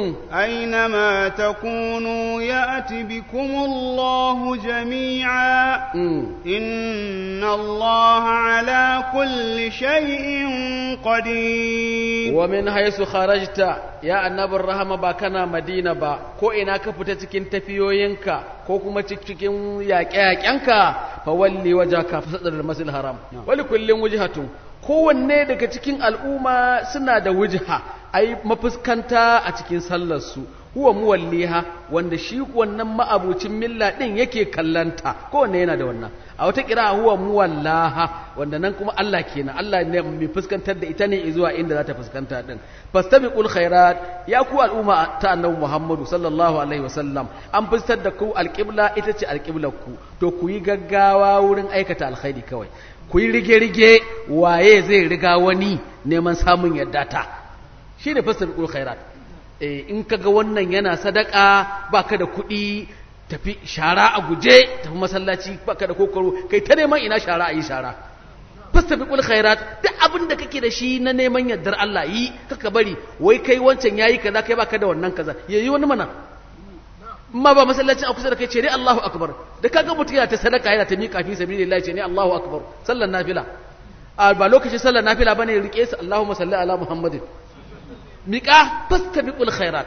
أينما تكونوا يأت بكم الله جميعا إن الله على كل شيء قدير ومن حيث خرجت يا النبي الرحمة باكنا مدينة با ko ina ka fita cikin tafiyoyinka ko kuma cikin yaƙe-yaƙenka fa walli wajaka fi sadar masjid haram wali kullin wujhatun kowanne daga cikin al'umma suna da wujha ai mafuskanta a cikin sallar su huwa muwalliha wanda shi wannan ma'abucin milla din yake kallanta kowanne yana da wannan a wata kira huwa muwallaha wanda nan kuma Allah kenan Allah ne mai fuskantar da ita ne zuwa inda za ta fuskanta din fastabiqul khairat ya ku al'umma ta annabi Muhammadu sallallahu alaihi wasallam an fuskantar da ku alqibla ita ce alqiblar ku to ku yi gaggawa wurin aikata alkhairi kawai ku yi rige-rige waye zai riga wani neman samun yadda ta shine fastabiqul khairat in kaga wannan yana sadaka baka da kuɗi tafi shara a guje tafi masallaci baka da kokoro kai ta neman ina shara a yi shara fastabiqul khairat duk abin da kake da shi na neman yardar Allah yi kaka bari wai kai wancan yayi kaza kai baka da wannan kaza yayi wani mana amma ba masallacin a kusa da kai ce ne Allahu akbar da kaga mutum yana ta sadaka yana ta miƙa fi sabilillah ce ne Allahu akbar sallan nafila a ba lokacin sallan nafila bane rike su Allahumma salli ala Muhammadin miƙa fastabiqul khairat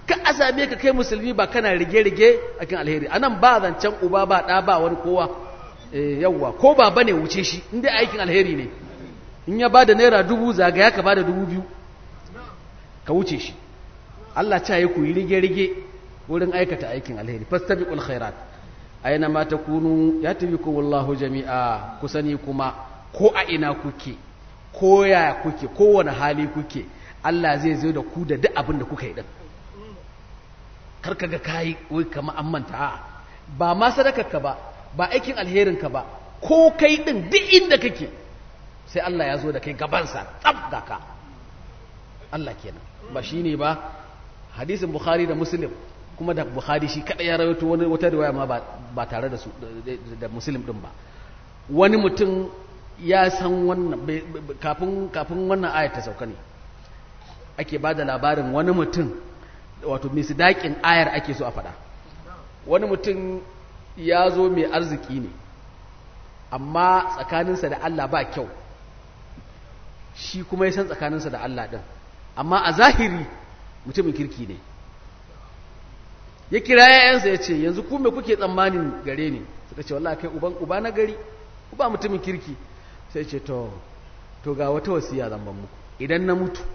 ka a same ka kai musulmi ba kana rige-rige a kan alheri a nan ba zancen uba ba ɗa ba wani kowa yawwa ko ba ba ne wuce shi inda aikin alheri ne in ya ba da naira dubu zagaya ka ba da dubu biyu ka wuce shi Allah ca yi ku yi rige-rige wurin aikata aikin alheri fastabiqul khairat aina ma takunu yatibikum wallahu jami'a ku sani kuma ko a ina kuke ko ya kuke kowane hali kuke Allah zai zo da ku da duk abin da kuka yi din kar ka ga kayi wai kama an manta a'a ba ma sadakarka ba ba aikin alherinka ba ko kai din duk inda kake sai Allah ya zo da kai gabansa tsab da ka Allah kenan ba shine ba hadisin Bukhari da Muslim kuma da Bukhari shi kada ya rawaito wani wata riwaya ma ba tare da su da Muslim din ba wani mutum ya san wannan kafin kafin wannan ayat ta sauka ne ake ba da labarin wani mutum wato misdaƙin ayar ake so a faɗa wani mutum ya zo mai arziki ne amma tsakaninsa da Allah ba kyau shi kuma ya san tsakaninsa da Allah ɗin amma a zahiri mutumin kirki ne ya kira yayansa ya ce yanzu ku me kuke tsammanin gare ni suka ce wallahi kai uban uba na gari uba mutumin kirki sai ce to to ga wata wasiya zan ban muku idan na mutu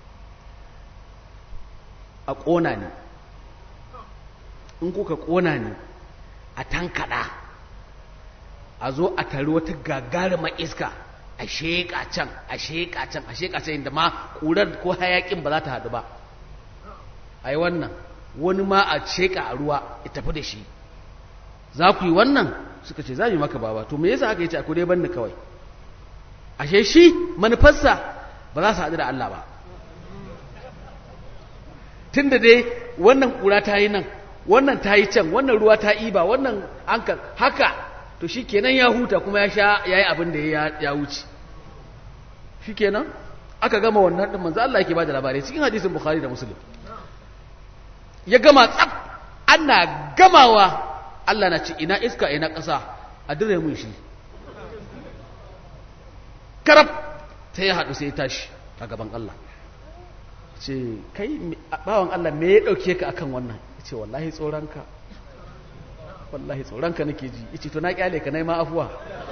a ƙona ne in kuka ƙona ne a tankaɗa a zo a tari wata gagarumar iska a sheƙa can a sheƙa can a sheƙa can inda ma ƙurar ko hayaƙin ba za ta haɗu ba a yi wannan wani ma a sheƙa a ruwa ya tafi da shi za ku yi wannan suka ce za mu yi maka baba to me yasa aka yi ce a dai banni kawai ashe shi manufarsa ba za su haɗu da Allah ba tun da dai wannan ƙura ta yi nan wannan ta yi can wannan ruwa ta iba wannan anka haka to shi kenan ya huta kuma ya sha ya yi abin da ya wuce shi kenan aka gama wannan ɗin manzo Allah yake ba da labarai cikin hadisin bukhari da muslim ya gama tsaf ana gamawa Allah na ce ina iska ina ƙasa a dire mun shi karab sai ya haɗu sai ya tashi a gaban Allah ce kai bawan Allah me ya ɗauke ka akan wannan ce wallahi tsoronka wallahi tsoronka nake ji yace to na kyale ka naima afuwa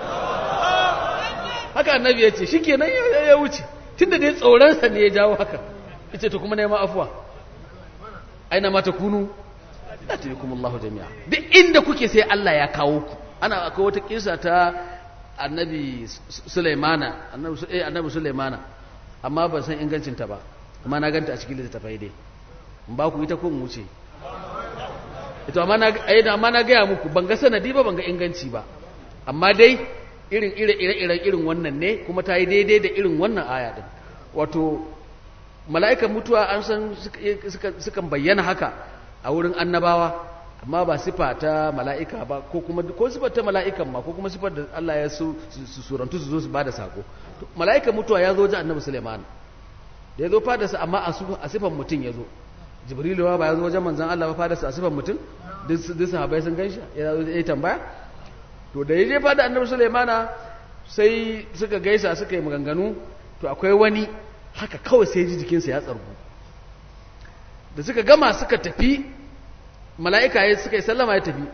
haka annabi ya ce shikenan ya wuce tunda dai tsoronsa ne ya jawo haka yace to kuma naima afuwa aina ma takunu atikum Allahu jami'a duk inda kuke sai Allah ya kawo ku ana akwai wata kisa ta annabi Sulaimana annabi eh annabi Sulaimana amma ban san ingancin ta ba amma na ganta a cikin littattafai dai in ba ku ita ko mu wuce ito amma na ayyana amma na gaya muku ban ga sanadi ba ban ga inganci ba amma dai irin ire ire iren irin wannan ne kuma ta yi daidai da irin wannan aya din wato mala'ikan mutuwa an san sukan bayyana haka a wurin annabawa amma ba sifa ta mala'ika ba ko kuma ko sifar ta mala'ikan ma ko kuma sifar da Allah ya su surantu su zo su bada sako mala'ikan mutuwa ya zo wajen annabi Sulaiman da ya zo fadarsa amma a sifan mutum ya zo jibrilu ba ya zo wajen manzan Allah ba fadarsa a sifan mutum duk sahabai sun ganshi ya zo ya tambaya to da ya je fada annabi sulaimana sai suka gaisa suka yi maganganu to akwai wani haka kawai sai ji jikinsa ya tsargu da suka gama suka tafi mala'ika ya suka yi sallama ya tafi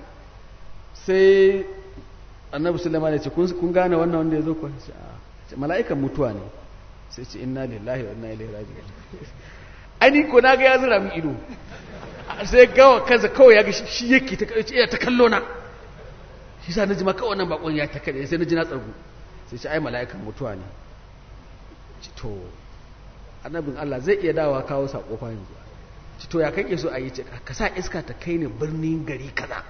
sai annabi sulaimana ya ce kun gane wannan wanda ya zo kuwa mala'ikan mutuwa ne sai ce inna lillahi wa inna ilaihi raji'un ani ko na ga ya zura min ido sai gawa kansa kawai ya ga shi yake ta kace ta kallo na shi sa naji ma kawai wannan bakon ya ta kade sai naji na tsargu sai ce ai mala'ikan mutuwa ne ci to annabin Allah zai iya dawowa kawo sako fa yanzu ci to ya kake so a yi ce ka sa iska ta kai ne birnin gari kaza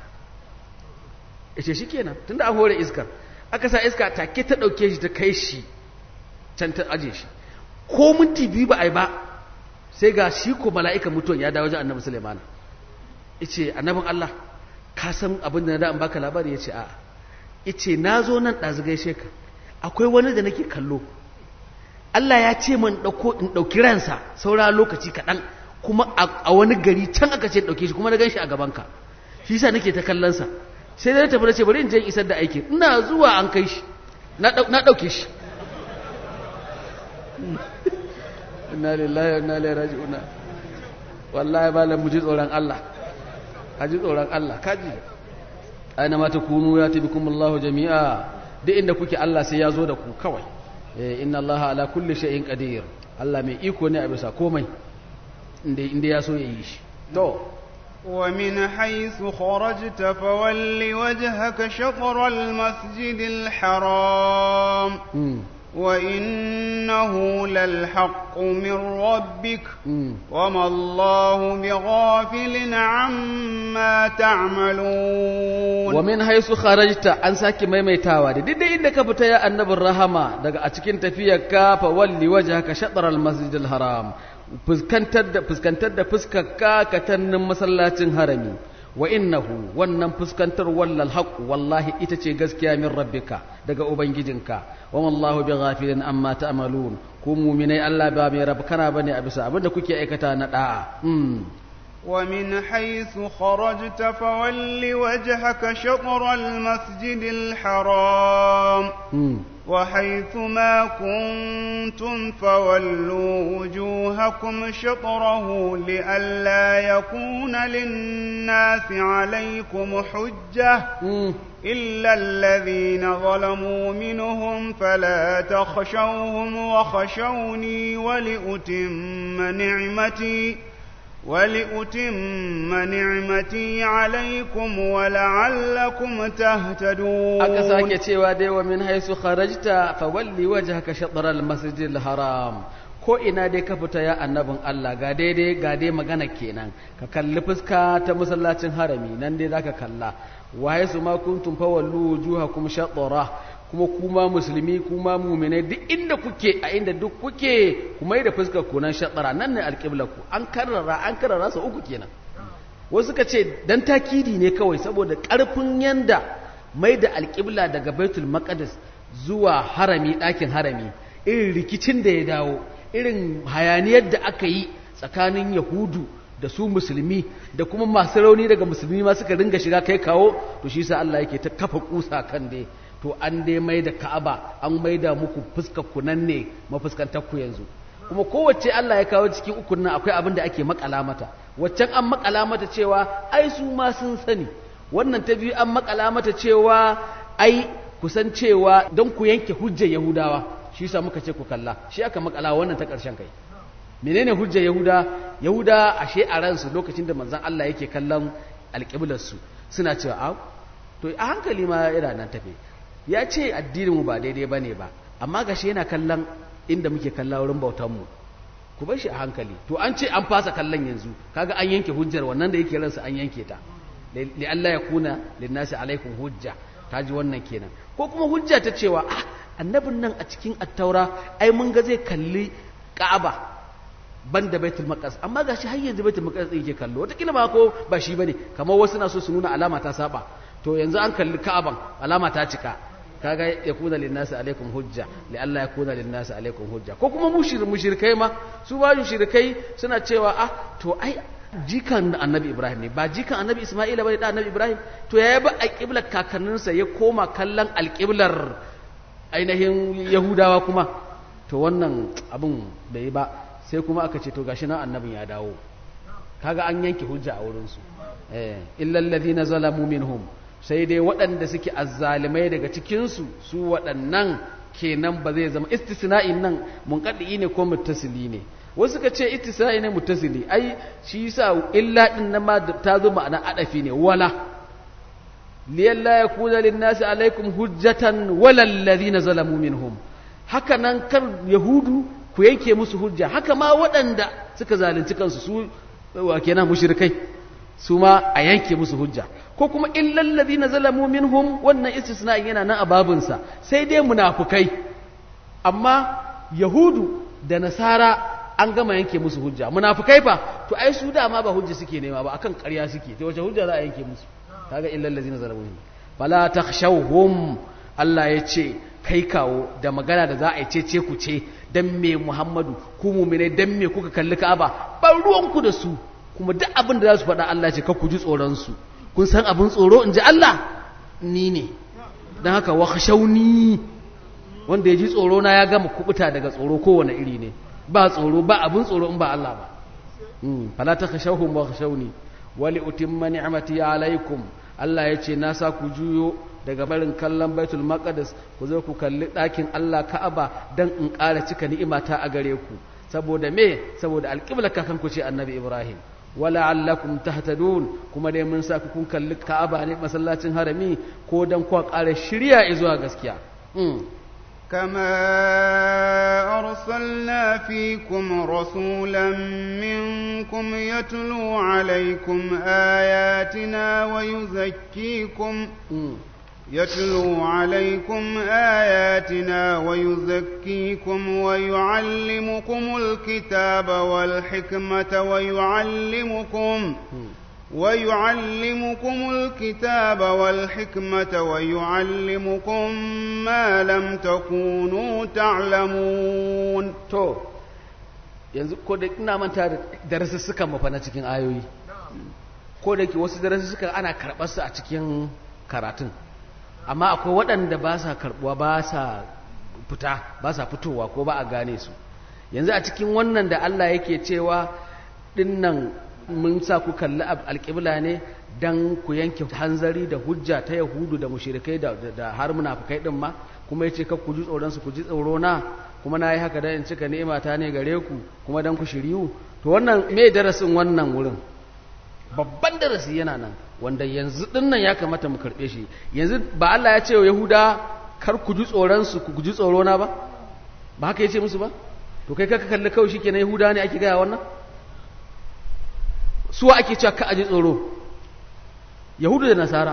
yace shikenan tunda an hore iskar aka sa iska take ta dauke shi ta kai shi can ta aje shi ko minti biyu ba a yi ba sai ga shi ko mala'ikan mutuwan ya dawo wajen annabi Sulaiman yace annabin Allah ka san abin da na da an baka labari yace a'a yace nazo nan dazu gaishe ka akwai wani da nake kallo Allah ya ce man dauko in dauki ransa saura lokaci kaɗan kuma a wani gari can aka ce dauke shi kuma na ganshi a gaban ka shi yasa nake ta kallon sa sai da na tafi na ce bari in je in isar da aikin ina zuwa an kai shi na dauke shi inna lillahi wa inna ilaihi raji'un wallahi ba mu ji tsoron Allah ka ji tsoron Allah kaji aina ma takunu ya tabikum Allahu jami'a duk inda kuke Allah sai ya zo da ku kawai eh inna Allah ala kulli shay'in qadir Allah mai iko ne a bisa komai inda inda ya so ya yi shi to ومن حيث خرجت فول وجهك شطر المسجد الحرام وإنه للحق من ربك وما الله بغافل عما تعملون ومن حيث خرجت an saki maimaitawa da duk inda ka fita ya annabin rahama daga a cikin tafiyar ka fa walli wajhaka shatr al masjid al haram fuskantar da fuskantar da fuskar ka katannin masallacin harami wa innahu wannan fuskantar wallal haqq wallahi ita ce gaskiya min rabbika daga ubangijinka wa wallahu bighafilin amma ta'malun ku mu'minai Allah ba mai rabu kana bane a bisa abinda kuke aikata na da'a ومن حيث خرجت فول وجهك شطر المسجد الحرام وحيث ما كنتم فولوا وجوهكم شطره لئلا يكون للناس عليكم حجة إلا الذين ظلموا منهم فلا تخشوهم وخشوني ولأتم نعمتي ولأتم نعمتي عليكم ولعلكم تهتدون aka sake cewa dai wa min haisu kharajta fawalli wajhaka shatr al-masjid al-haram ko ina dai ka fita ya annabin Allah ga daidai ga dai magana kenan ka kalli fuska ta masallacin harami nan dai zaka kalla wa haisu ma kuntum fawallu wujuhakum shatra kuma kuma musulmi kuma muminai duk inda kuke a inda duk kuke kuma yi da fuskar kunan shaɗara nan ne alƙiblaku an karrara an karrara su uku kenan wasu ka ce dan takidi ne kawai saboda ƙarfin yanda mai da alƙibla daga baitul maqdis zuwa harami ɗakin harami irin rikicin da ya dawo irin hayaniyar da aka yi tsakanin yahudu da su musulmi da kuma masu rauni daga musulmi ma suka ringa shiga kai kawo to shi sa Allah yake ta kafa kusa kan dai to an dai mai da ka'aba an mai da muku fuskar ku nan ne mafuskantar ku yanzu kuma kowace Allah ya kawo cikin ukun nan akwai abin da ake makala mata waccan an makala mata cewa ai su ma sun sani wannan ta biyu an makala mata cewa ai kusan cewa don ku yanke hujjar yahudawa shi yasa muka ce ku kalla shi aka makala wannan ta karshen kai menene hujjar yahuda yahuda ashe a ransu lokacin da manzon Allah yake kallon alƙiblar su suna cewa a to a hankali ma ira nan tafe ya ce addininmu ba daidai ba ne ba amma gashi yana kallon inda muke kalla wurin bautanmu ku bar shi a hankali to an ce an fasa kallon yanzu kaga an yanke hujjar wannan da yake ransa an yanke ta li Allah ya kuna linnasi alaikum hujja ta ji wannan kenan ko kuma hujja ta cewa ah annabin nan a cikin attaura ai mun ga zai kalli ka'aba ban da baitul maqdis amma gashi har yanzu baitul maqdis yake kallo wata ba ko ba shi bane kamar wasu na so su nuna alama ta saba to yanzu an kalli ka'aban alama ta cika kaga ya kuna linnasi alaikum hujja li Allah ya kuna linnasi alaikum hujja ko kuma mushir mushrikai ma su ba mushrikai suna cewa ah to ai jikan annabi Ibrahim ne ba jikan annabi Isma'ila bane da annabi Ibrahim to ya ba alqiblar kakanninsa ya koma kallon alqiblar ainihin Yahudawa kuma to wannan abun bai ba sai kuma aka ce to gashi nan annabin ya dawo kaga an yanke hujja a wurin su eh illal ladina zalamu minhum sai dai waɗanda suke azzalimai daga cikinsu su waɗannan kenan ba zai zama istisna'in nan munqadi ne ko muttasili ne wasu suka ce istisna'i ne muttasili ai shi yasa illa din nan ma ta zo ma'ana adafi ne wala liyalla yakuna lin-nasi alaikum hujjatan wala alladhina zalamu minhum haka nan kar yahudu ku yanke musu hujja haka ma waɗanda suka zalunci kansu su wa kenan mushrikai su ma a yanke musu hujja ko kuma illal ladina zalamu minhum wannan istisna yana nan a babinsa sai dai munafukai amma yahudu da nasara an gama yanke musu hujja munafukai fa to ai su dama ba hujja suke nema ba akan ƙarya suke to wace hujja za a yanke musu kaga illal ladina zalamu minhum fala takhshawhum Allah ya ce kai kawo da magana da za a yi ce ku ce dan me Muhammadu ku mu'mine dan me kuka kalli Ka'aba ban ruwanku da su kuma duk abin da za su faɗa Allah ce ku ji tsoronsu kun san abin tsoro in ji Allah ni ne don haka wa shauni wanda ya ji tsoro na ya gama kubuta daga tsoro kowane iri ne ba tsoro ba abin tsoro in ba Allah ba fala takhshawhum wa khshawni wa li utimma ni'mati alaykum Allah ya ce na sa ku juyo daga barin kallon baitul maqdis ku zo ku kalli ɗakin Allah Ka'aba dan in ƙara cika ni'imata a gare ku saboda me saboda alƙibla kakan ku ce annabi Ibrahim wala allakum tahtadun kuma dai mun sa ku kun kalli Ka'aba ne masallacin harami ko dan ku ƙara shirya zuwa gaskiya كما أرسلنا فيكم رسولا منكم يتلو عليكم آياتنا ويزكيكم يتلو عليكم آياتنا ويزكيكم ويعلمكم الكتاب والحكمة ويعلمكم ويعلمكم الكتاب والحكمة ويعلمكم ما لم تكونوا تعلمون to yanzu ko da ina manta da darasussukan mafa na cikin ayoyi ko da ke wasu darasussukan ana karɓar su a cikin karatun amma akwai waɗanda ba sa karɓuwa ba sa fita ba sa fitowa ko ba a gane su yanzu a cikin wannan da Allah yake cewa dinnan mun sa ku kalli alƙibla ne don ku yanke hanzari da hujja ta yahudu da mushirikai da har munafukai din ma kuma ya ce ka ku ji tsoronsu ku ji tsoro na kuma na yi haka don in cika ni'ima ta ne gare ku kuma don ku shiryu to wannan me darasin wannan wurin babban darasi yana nan wanda yanzu din nan ya kamata mu karɓe shi yanzu ba Allah ya ce wa yahuda kar ku ji tsoronsu ku ji tsoro na ba ba haka ya ce musu ba to kai ka kalli kawai shi kenan yahuda ne ake gaya wannan suwa ake cewa ka aji tsoro yahudu da nasara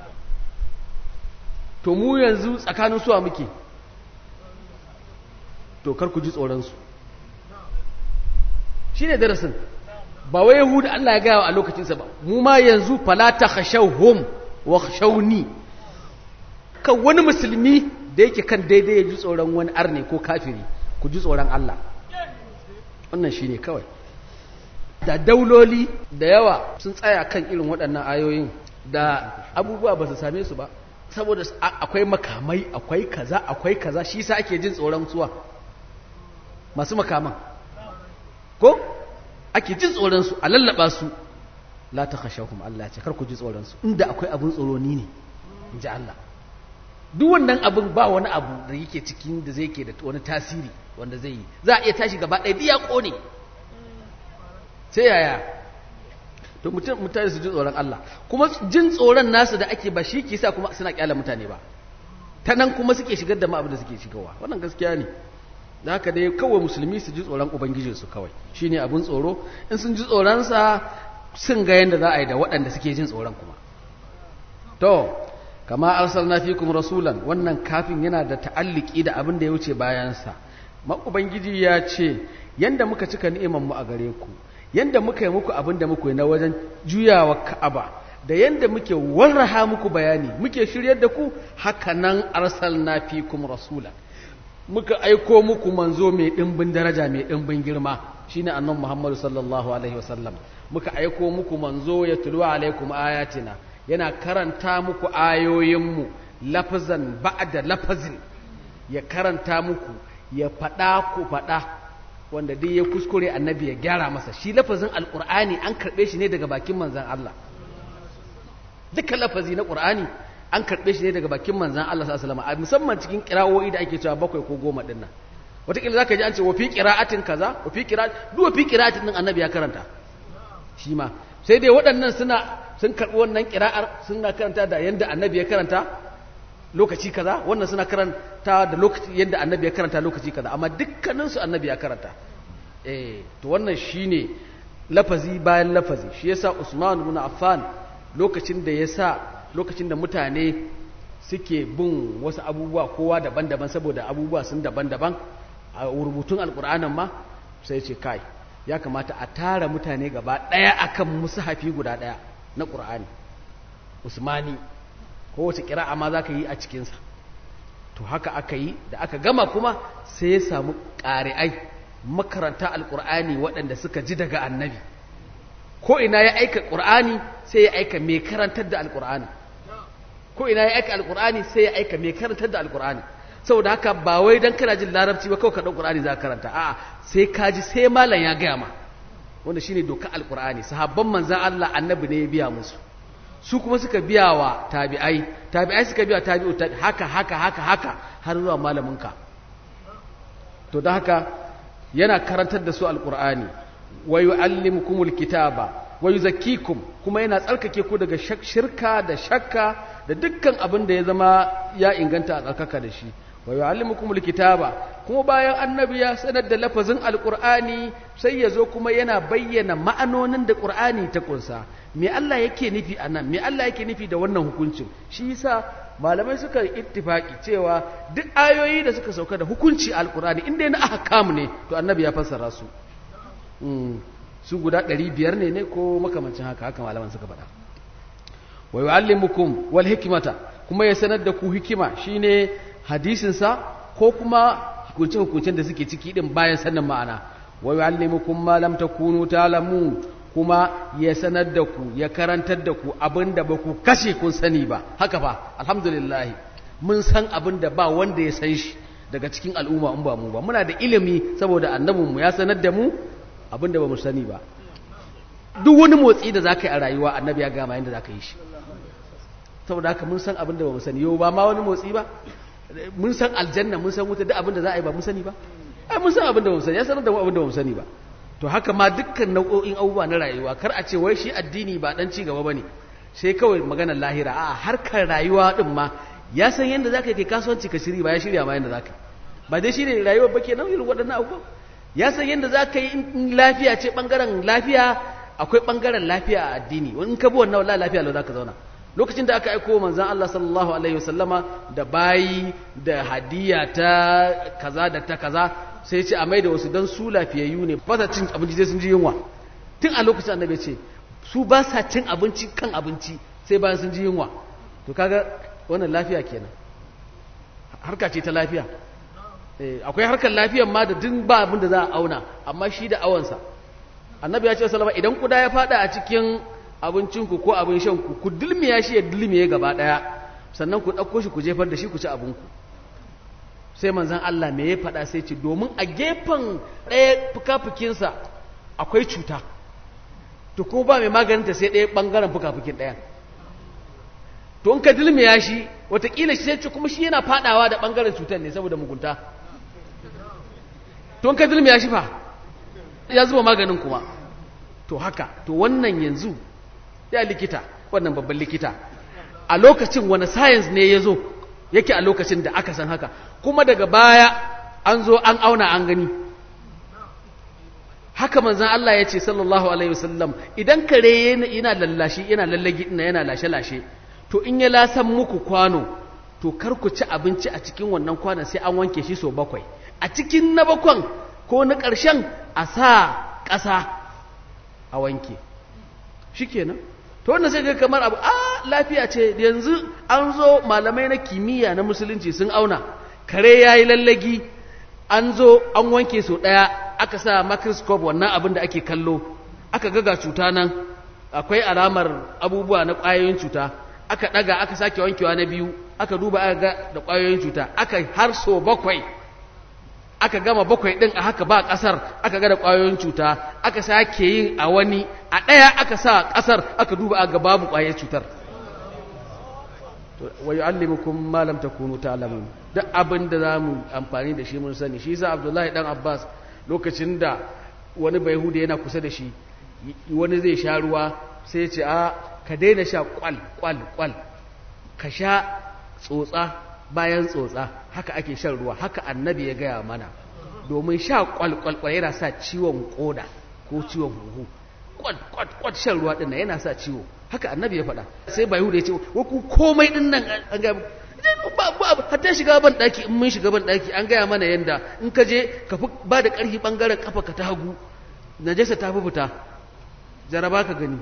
to mu yanzu tsakanin suwa muke to kar ku ji tsoronsu shi ne darasin ba wai yahudu Allah ya gaya a lokacinsa ba mu ma yanzu falata khashawhum wa khashawni kan wani musulmi da yake kan daidai ya ji tsoron wani arne ko kafiri ku ji tsoron Allah wannan shi ne kawai da dauloli da yawa sun tsaya kan irin waɗannan ayoyin da abubuwa ba su same su ba saboda akwai makamai akwai kaza akwai kaza shi sa ake jin tsoron suwa masu makaman ko ake jin tsoron su a lallaba su la ta khashahum Allah ce kar ku ji tsoron su inda akwai abun tsoro ni ne in ji Allah duk wannan abin ba wani abu da yake cikin da zai ke da wani tasiri wanda zai yi za a iya tashi gaba ɗaya biya ƙone sai yaya to mutane su ji tsoron Allah kuma jin tsoron nasu da ake ba shi ke sa kuma suna kyala mutane ba ta nan kuma suke shigar da abin da suke shigarwa wannan gaskiya ne da haka dai kawai musulmi su ji tsoron ubangijinsu kawai shine abin tsoro in sun ji tsoronsa sun ga yadda za a yi da waɗanda suke jin tsoron kuma to kama arsalna fikum rasulan wannan kafin yana da ta'alliki da abin da ya wuce bayansa ma ubangiji ya ce yanda muka cika ni'imar mu a gare ku yanda muka yi muku abin da muku yi na wajen juyawa ka'aba da yanda muke warraha muku bayani muke shiryar da ku haka nan arsalna fikum rasula muka aiko muku manzo mai dimbin daraja mai dimbin girma shine annabi Muhammad sallallahu alaihi wasallam muka aiko muku manzo ya tulu alaikum ayatina yana karanta muku ayoyinmu lafazan ba'da lafazin ya karanta muku ya faɗa ku faɗa wanda dai ya kuskure annabi ya gyara masa shi lafazin alƙur'ani an karɓe shi ne daga bakin manzan Allah duka lafazi na ƙur'ani an karɓe shi ne daga bakin manzan Allah sallallahu alaihi musamman cikin ƙira'o'i da ake cewa bakwai ko goma ɗin nan wataƙila zaka ji an ce wa fi ƙira'atin kaza wa fi ƙira'atin duk wa fi ƙira'atin ɗin annabi ya karanta shi ma sai dai waɗannan suna sun karɓi wannan ƙira'ar suna karanta da yanda annabi ya karanta lokaci kaza wannan suna karanta da lokaci yadda annabi ya karanta lokaci kaza amma dukkaninsu annabi ya karanta eh to wannan shine lafazi bayan lafazi shi yasa Usman ibn Affan lokacin da yasa lokacin da mutane suke bin wasu abubuwa kowa daban-daban saboda abubuwa sun daban-daban a rubutun alkur'anin ma sai ce kai ya kamata a tara mutane gaba ɗaya akan musahafi guda ɗaya na ƙur'ani usmani kowace ƙira'a ma za ka yi a cikinsa to haka aka yi da aka gama kuma sai ya samu ƙari'ai makaranta alƙur'ani waɗanda suka ji daga annabi ko ina ya aika ƙur'ani sai ya aika mai karantar da alƙur'ani ko ina ya aika alƙur'ani sai ya aika mai karantar da alƙur'ani saboda haka ba wai dan kana jin larabci ba kawai ka ɗau ƙur'ani za ka karanta a'a sai ka ji sai malam ya gaya ma wanda shine doka alqur'ani sahabban manzan Allah annabi ne ya biya musu su kuma suka biya wa tabi'ai tabi'ai suka biya tabi'u tabi haka haka haka haka har zuwa malaminka to da haka yana karantar da su alqur'ani wa yu'allimukumul kitaba wa yuzakkikum kuma yana tsarkake ku daga shirka da shakka da dukkan abin da ya zama ya inganta a tsarkaka da shi wa yu'allimukumul kitaba kuma bayan annabi ya sanar da lafazin alqur'ani sai ya zo kuma yana bayyana ma'anonin da qur'ani ta kunsa me Allah yake nufi anan me Allah yake nufi da wannan hukuncin shi yasa malamai suka ittifaki cewa duk ayoyi da suka sauka da hukunci alqur'ani inda na ahkam ne to annabi ya fassara su su guda ɗari biyar ne ne ko makamancin haka haka malaman suka faɗa wa yu'allimukum wal hikmata kuma ya sanar da ku hikima shine hadisinsa ko kuma hukunce hukuncen da suke ciki din bayan sanin ma'ana wa yu'allimukum ma lam takunu ta'lamun kuma ya sanar da ku ya karantar da ku abinda ba ku kashe kun sani ba haka fa alhamdulillah mun san abinda ba wanda ya san shi daga cikin al'umma in ba mu ba muna da ilimi saboda annabinmu ya sanar da mu abinda ba mu sani ba duk wani motsi da za ka yi a rayuwa annabi ya gama yadda za ka yi shi saboda haka mun san abinda ba mu sani yau ba ma wani motsi ba mun san aljanna mun san wuta duk abinda za a yi ba mun sani ba ai mun san abinda ba mu sani ya sanar da mu abinda ba mu sani ba to haka ma dukkan nau'o'in abubuwa na rayuwa kar a ce wai shi addini ba dan ci gaba bane sai kawai maganar lahira a harkar rayuwa din ma ya san yadda za ka yi kasuwanci ka shiri ba ya shirya ma yadda za ka ba dai shi ne rayuwar ba ke nan irin waɗannan abubuwan ya san yadda za ka yi in lafiya ce ɓangaren lafiya akwai ɓangaren lafiya a addini in ka bi wannan wallahi lafiya lau za ka zauna lokacin da aka aiko manzan Allah sallallahu alaihi wasallama da bayi da hadiya ta kaza da ta kaza sai ce a mai da wasu don su lafiyayyu ne ba sa cin abinci sai sun ji yunwa tun a lokacin annabi ce su ba sa cin abinci kan abinci sai bayan sun ji yunwa to kaga wannan lafiya kenan harka ce ta lafiya akwai harkar lafiyan ma da duk ba abin da za a auna amma shi da awansa annabi ya ce salama idan kuda ya fada a cikin abincinku ko abin shanku ku dulmiya shi ya dulmiye gaba daya sannan ku ɗauko shi ku jefar da shi ku ci abinku sai manzan Allah me ya faɗa sai ce domin a gefen ɗaya fuka-fukinsa akwai cuta to ko ba mai maganinta sai ɗaya ɓangaren fuka-fukin ɗayan to in ka dulmiya shi watakila shi sai ce kuma shi yana fadawa da bangaren cutar ne saboda mugunta to in ka dulmiya shi fa ya zuba maganin kuma to haka to wannan yanzu ya likita wannan babban likita a lokacin wani science ne ya zo yake a lokacin da aka san haka kuma daga baya an zo an auna an gani haka manzan Allah ya ce sallallahu alaihi wasallam idan kare yana lallashi yana lallagi yana lashe-lashe to in ya lasan muku kwano to kar ku ci abinci a cikin wannan kwanon sai an wanke shi so bakwai a cikin na bakwan ko na ƙarshen a sa ƙasa a wanke shi kenan to wannan sai ga kamar abu a lafiya ce yanzu an zo malamai na kimiyya na musulunci sun auna kare ya yi lallagi an zo an wanke so ɗaya aka sa microscope wannan abin da ake kallo aka ga cuta nan akwai alamar abubuwa na ƙwayoyin cuta aka ɗaga aka sake wankewa na biyu aka duba aka ga da ƙwayoyin cuta aka har so bakwai aka gama bakwai ɗin a haka ba ƙasar aka ga da ƙwayoyin cuta aka sake yin a wani a ɗaya aka sa ƙasar aka duba aka babu ƙwayar cutar wa yu'allimukum ma lam takunu ta'lamun duk abin da zamu amfani da shi mun sani shi yasa Abdullahi dan Abbas lokacin da wani bayhuda yana kusa da shi wani zai sha ruwa sai ya ce a ka daina sha kwal kwal kwal ka sha tsotsa bayan tsotsa haka ake shan ruwa haka annabi ya gaya mana domin sha kwal kwal kwal yana sa ciwon koda ko ciwon huhu kwat kwat kwat shan ruwa din yana sa ciwo haka annabi ya faɗa sai bayu da ya ce wa ku komai din nan an ga ba ba hatta shiga ban daki in mun shiga ban daki an gaya mana yanda in ka je ka fi ba da ƙarfi bangaren kafa ka ta hagu najasa ta fi fita jaraba ka gani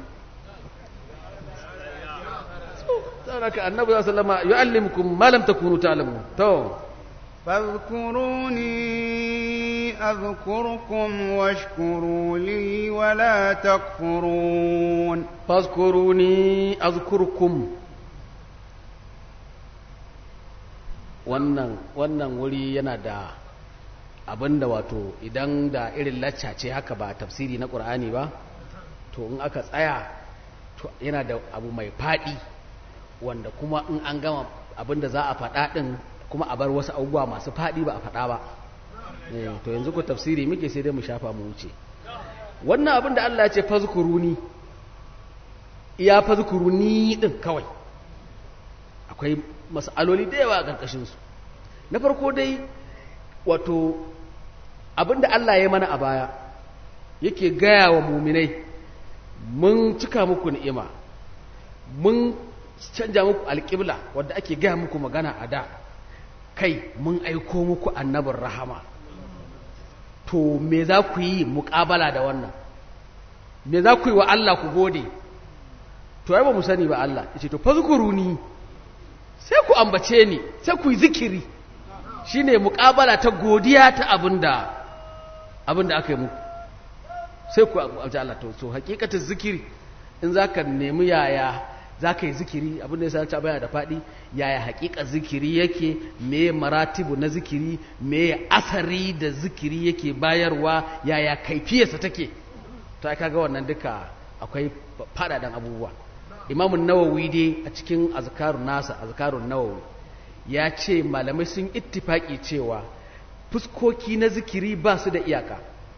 saboda annabi sallama yu'allimukum ma lam takunu ta'lamun to فاذكروني أذكركم واشكروا لي ولا تكفرون فاذكروني أذكركم wannan wannan wuri yana da abinda wato idan da irin lacca ce haka ba tafsiri na ƙur'ani ba to in aka tsaya to yana da abu mai faɗi wanda kuma in an gama abinda za a faɗa ɗin kuma a bar wasu abubuwa masu faɗi ba a faɗa ba to yanzu ku tafsiri muke sai dai mu shafa mu wuce wannan abin da Allah ya ce fazkuruni iya fazkuruni din kawai akwai mas'aloli da yawa a ƙarƙashin su na farko dai wato abin da Allah ya mana a baya yake gaya wa muminai mun cika muku ni'ima mun canja muku alƙibla wadda ake gaya muku magana a da kai mun aiko muku annabin rahama to me za ku yi muƙabala da wannan me za ku yi wa Allah ku gode to ai ba mu sani ba Allah yace to fazkuruni sai ku ambace ni sai ku yi zikiri shine muƙabala ta godiya ta abinda abinda aka yi muku sai ku ambace Allah to so hakikatin zikiri in zaka nemi yaya za ka yi zikiri abinda ya sa bayana da faɗi yaya haƙiƙa zikiri yake me maratibu na zikiri me asari da zikiri yake bayarwa yaya kaifiyarsa take to ai kaga wannan duka akwai faɗaɗan abubuwa imamun nawawi dai a cikin azkarun nasa azkarun nawawi ya ce malamai sun ittifaki cewa fuskoki na zikiri ba su da iyaka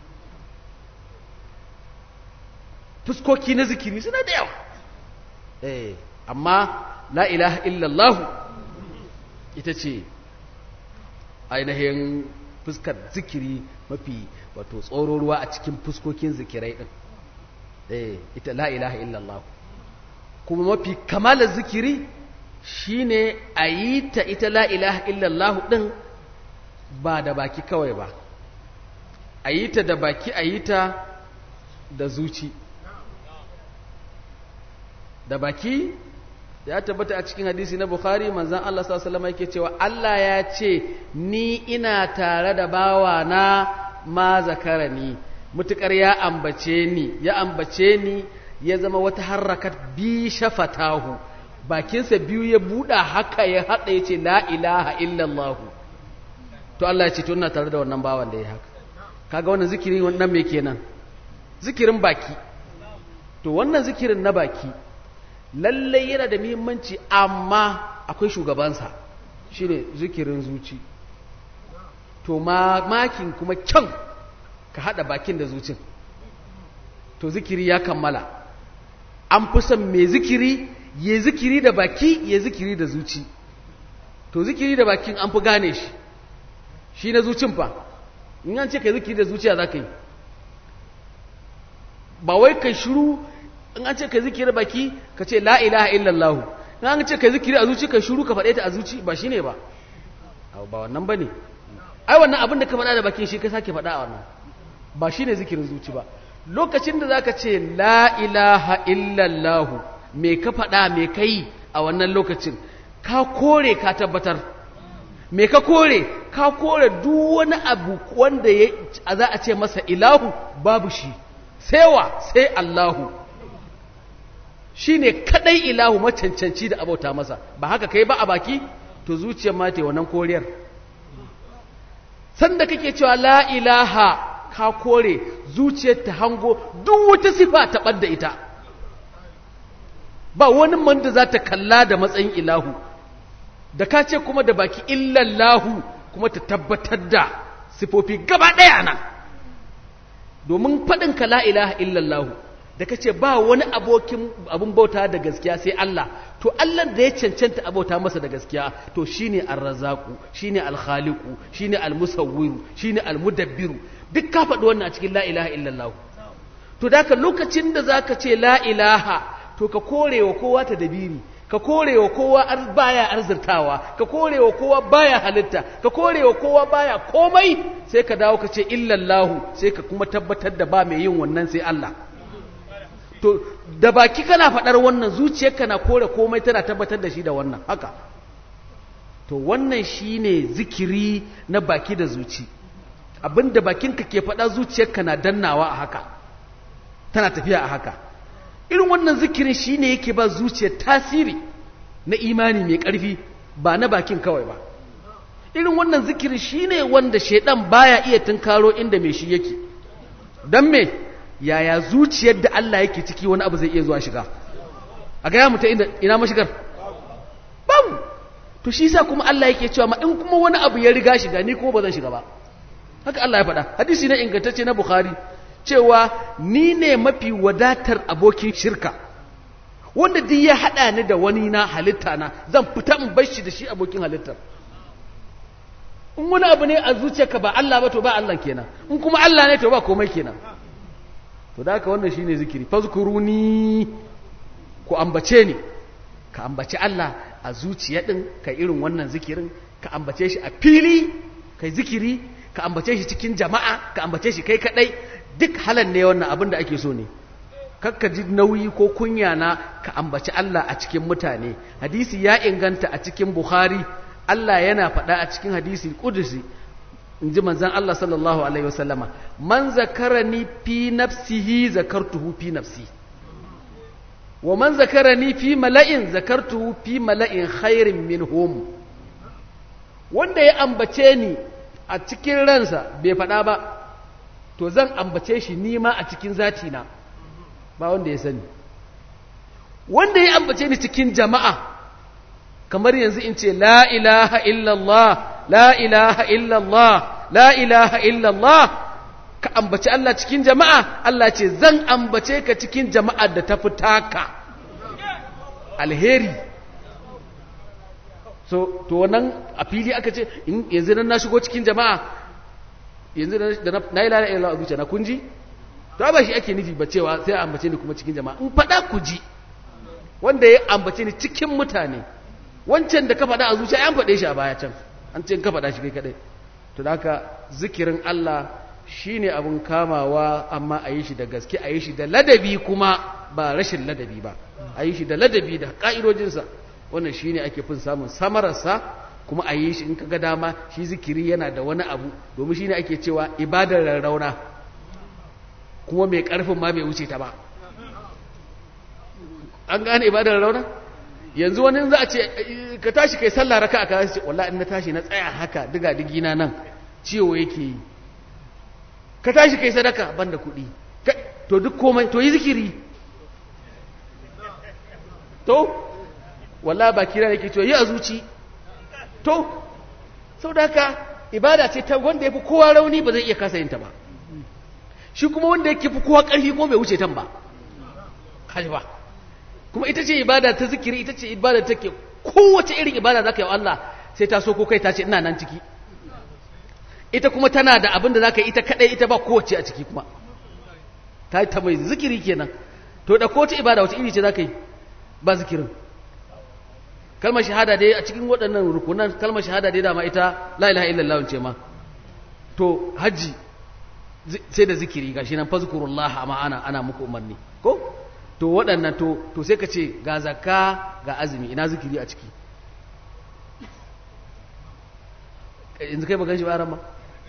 fuskoki na zikiri suna da yawa eh amma la ilaha illallah ita ce ainihin fuskar zikiri mafi wato tsoro ruwa a cikin fuskokin zikirai din eh ita la ilaha illallah kuma mafi kamalar zikiri shine a yi ta ita la ilaha illallah din ba da baki kawai ba a yi ta da baki a yi ta da zuci da baki ya tabbata a cikin hadisi na bukhari manzan Allah sallallahu yake cewa Allah ya ce ni ina tare da bawa na ma zakarani mutukar ya ambace ni ya ambace ni ya zama wata harakat bi shafatahu bakinsa biyu ya buɗa haka ya haɗa ya ce la ilaha illallah to Allah ya ce to ina tare da wannan bawan da ya haka kaga wannan zikirin wannan me kenan zikirin baki to wannan zikirin na baki lallai yana da muhimmanci amma akwai shugabansa shine zikirin zuci to makin kuma kyan ka hada bakin da zucin to zikiri ya kammala an fi son mai zikiri ya zikiri da baki ya zikiri da zuci to zikiri da bakin an fi gane shi shi na zucin fa in an ce ka zikiri da zuciya za ka yi ba wai ka shiru in an ce ka zikiri baki ka ce la ilaha illallah in an ce ka zikiri a zuci ka shiru ka faɗe ta a zuci ba shine ba ba wannan bane ai wannan abin da ka faɗa da bakin shi ka sake faɗa a wannan ba shine zikirin zuci ba lokacin da zaka ce la ilaha illallah me ka faɗa me kai a wannan lokacin ka kore ka tabbatar me ka kore ka kore duk wani abu wanda za a ce masa ilahu babu shi sai wa sai Allahu shi ne kadai ilahu macancanci da abauta masa ba haka kai ba a baki to zuciyar mata wannan koriyar sanda kake cewa la ilaha ka kore zuciyar ta hango duk wata sifa ta ɓadda ita ba wani man da za ta kalla da matsayin ilahu da ka ce kuma da baki illallahu kuma ta tabbatar da sifofi gaba ɗaya nan domin faɗinka la ilaha illallahu da ka ce ba wani abokin abin bauta da gaskiya sai Allah to Allah da ya cancanta abauta masa da gaskiya to shine ar-razzaqu shine al-khaliqu shine al-musawwiru shine al-mudabbiru duk ka faɗi wannan a cikin la ilaha illallah to da ka lokacin da zaka ce la ilaha to ka korewa kowa ta dabiri ka korewa kowa baya arzurtawa ka korewa kowa baya halitta ka korewa kowa baya komai sai ka dawo ka ce illallahu sai ka kuma tabbatar da ba mai yin wannan sai Allah to da baki kana faɗar wannan zuciyarka na kore komai tana tabbatar da shi da wannan haka to wannan shine zikiri na baki da zuci abinda bakinka ke faɗa zuciyarka na dannawa a haka tana tafiya a haka irin wannan zikirin shine yake ba zuciyar tasiri na imani mai ƙarfi ba na bakin kawai ba irin wannan zikiri shine wanda shedan baya iya tunkaro inda mai shi yake dan me yaya zuciyar da Allah yake ciki wani abu zai iya zuwa shiga a ga ya muta inda ina mashigar babu to shi yasa kuma Allah yake cewa ma in kuma wani abu ya riga shiga ni kuma ba zan shiga ba haka Allah ya faɗa hadisi ne ingantacce na Bukhari cewa ni ne mafi wadatar abokin shirka wanda duk ya haɗa ni da wani na halitta na zan fita in bar shi da shi abokin halittar in wani abu ne a zuciyarka ba Allah ba to ba Allah kenan in kuma Allah ne to ba komai kenan to da haka wannan shine zikiri fazkuruni ku ambace ni ka ambaci Allah a zuciya din ka irin wannan zikirin ka ambace shi a fili kai zikiri ka ambace shi cikin jama'a ka ambace shi kai kadai duk halan ne wannan abin da ake so ne kakka ji nauyi ko kunya na ka ambaci Allah a cikin mutane hadisi ya inganta a cikin Bukhari Allah yana faɗa a cikin hadisi kudusi in ji manzan Allah sallallahu alaihi wasallama man zakarani fi nafsihi zakartuhu fi nafsi wa man zakarani fi mala'in zakartuhu fi mala'in khairin minhum wanda ya ambace ni a cikin ransa bai faɗa ba to zan ambace shi nima a cikin zatina ba wanda ya sani wanda ya ambace ni cikin jama'a kamar yanzu in ce la ilaha illallah la ilaha illallah la ilaha illallah ka ambaci Allah cikin jama'a Allah ce zan ambace ka cikin jama'ar da ta taka alheri so to wannan a fili aka ce yanzu nan na shigo cikin jama'a yanzu da na yi lalata illallah a zuciya na kunji to ba shi ake nufi ba cewa sai a ambace ni kuma cikin jama'a in faɗa ku ji wanda ya ambace ni cikin mutane wancan da ka faɗa a zuciya an faɗe shi a baya can an ce ka faɗa shi kai kaɗai to da haka zikirin Allah shine abin kamawa amma a yi shi da gaske a yi shi da ladabi kuma ba rashin ladabi ba a yi shi da ladabi da ƙa'idojinsa wannan shine ake fin samun samararsa kuma a yi shi in ka ga dama shi zikiri yana da wani abu domin shine ake cewa ibadar rarrauna kuma mai ƙarfin ma bai wuce ta ba an gane ibadar rarrauna yanzu wani za a ce ka tashi kai sallah raka a kawai ce wallahi in na tashi na tsaya haka diga digina nan ciwo yake yi ka tashi kai sadaka banda kuɗi to duk komai to yi zikiri to wallahi ba kira yake to yi a zuci to sau da haka ibada ce ta wanda ya fi kowa rauni ba zai iya kasa yin ta ba shi kuma wanda yake fi kowa ƙarfi kuma bai wuce tan ba kaji ba kuma ita ce ibada ta zikiri ita ce ibada take kowace irin ibada za ka yi wa Allah sai ta so ko kai ta ce ina nan ciki ita kuma tana da abin da za ka yi ita kaɗai ita ba kowace a ciki kuma ta yi ta mai zikiri kenan to da kowace ibada wace iri ce za ka yi ba zikirin kalmar shahada dai a cikin waɗannan rukunan kalmar shahada dai dama ita la ilaha illallah ce ma to hajji sai da zikiri gashi nan fazkurullah amma ana ana muku umarni ko to waɗannan to to sai ka ce ga zakka ga azumi ina zikiri a ciki yanzu kai ba gan shi ba ma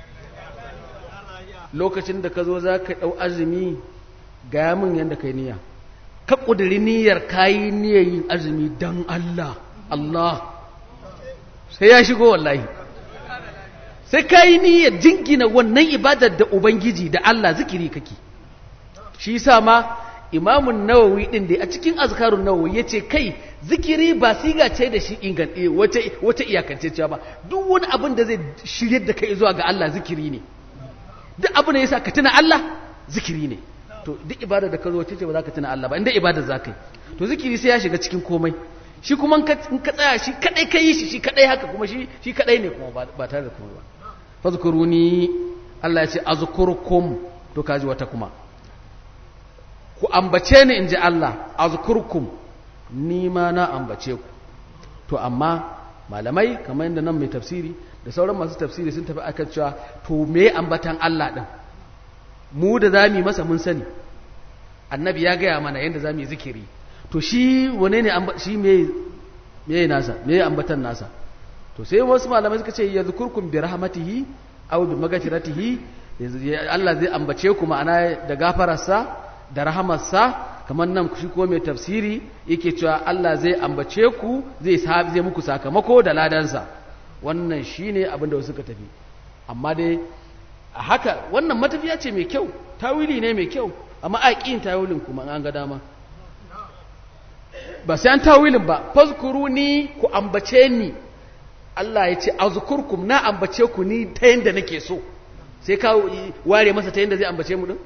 lokacin da ka zo za ka ɗau azumi ga min yadda kai niyya ka ƙudiri niyyar kayi niyyar yin azumi don Allah Allah sai ya shigo wallahi sai kayi niyyar jingina wannan ibadar da Ubangiji da Allah zikiri kake shi sa ma imamun nawawi din da a cikin azkarun nawawi ya ce kai zikiri ba siga ce da shi ingan wata iyakance cewa ba duk wani abin da zai shirye da kai zuwa ga Allah zikiri ne duk abin da yasa ka tuna Allah zikiri ne to duk ibada da ka zo ce ba za ka tuna Allah ba inda ibada za ka yi to zikiri sai ya shiga cikin komai shi kuma in ka tsaya shi kadai ka yi shi shi kadai haka kuma shi shi kadai ne kuma ba tare da kuma ba fazkuruni Allah ya ce azkurukum to kaji wata kuma ku ambace ni in ji Allah azkurkum ni ma na ambace ku to amma malamai kamar yadda nan mai tafsiri da sauran masu tafsiri sun tafi akan cewa to me ambatan Allah din mu da zamu masa mun sani annabi ya gaya mana yadda zamu yi zikiri to shi wane ne shi me me nasa me ambatan nasa to sai wasu malamai suka ce yadhkurkum bi rahmatihi aw bi magfiratihi Allah zai ambace ku ma'ana da gafararsa da rahamarsa kamar nan shi ko mai tafsiri yake cewa Allah zai ambace ku zai zai muku sakamako da ladansa wannan shine abin da wasu suka tafi amma dai a haka wannan matafiya ce mai kyau tawili ne mai kyau amma a ƙin tawilin kuma an ga dama ba sai an tawilin ba fazkuru ni ku ambace ni Allah ya ce azkurkum na ambace ku ni ta yanda nake so sai ka ware masa ta yanda zai ambace mu din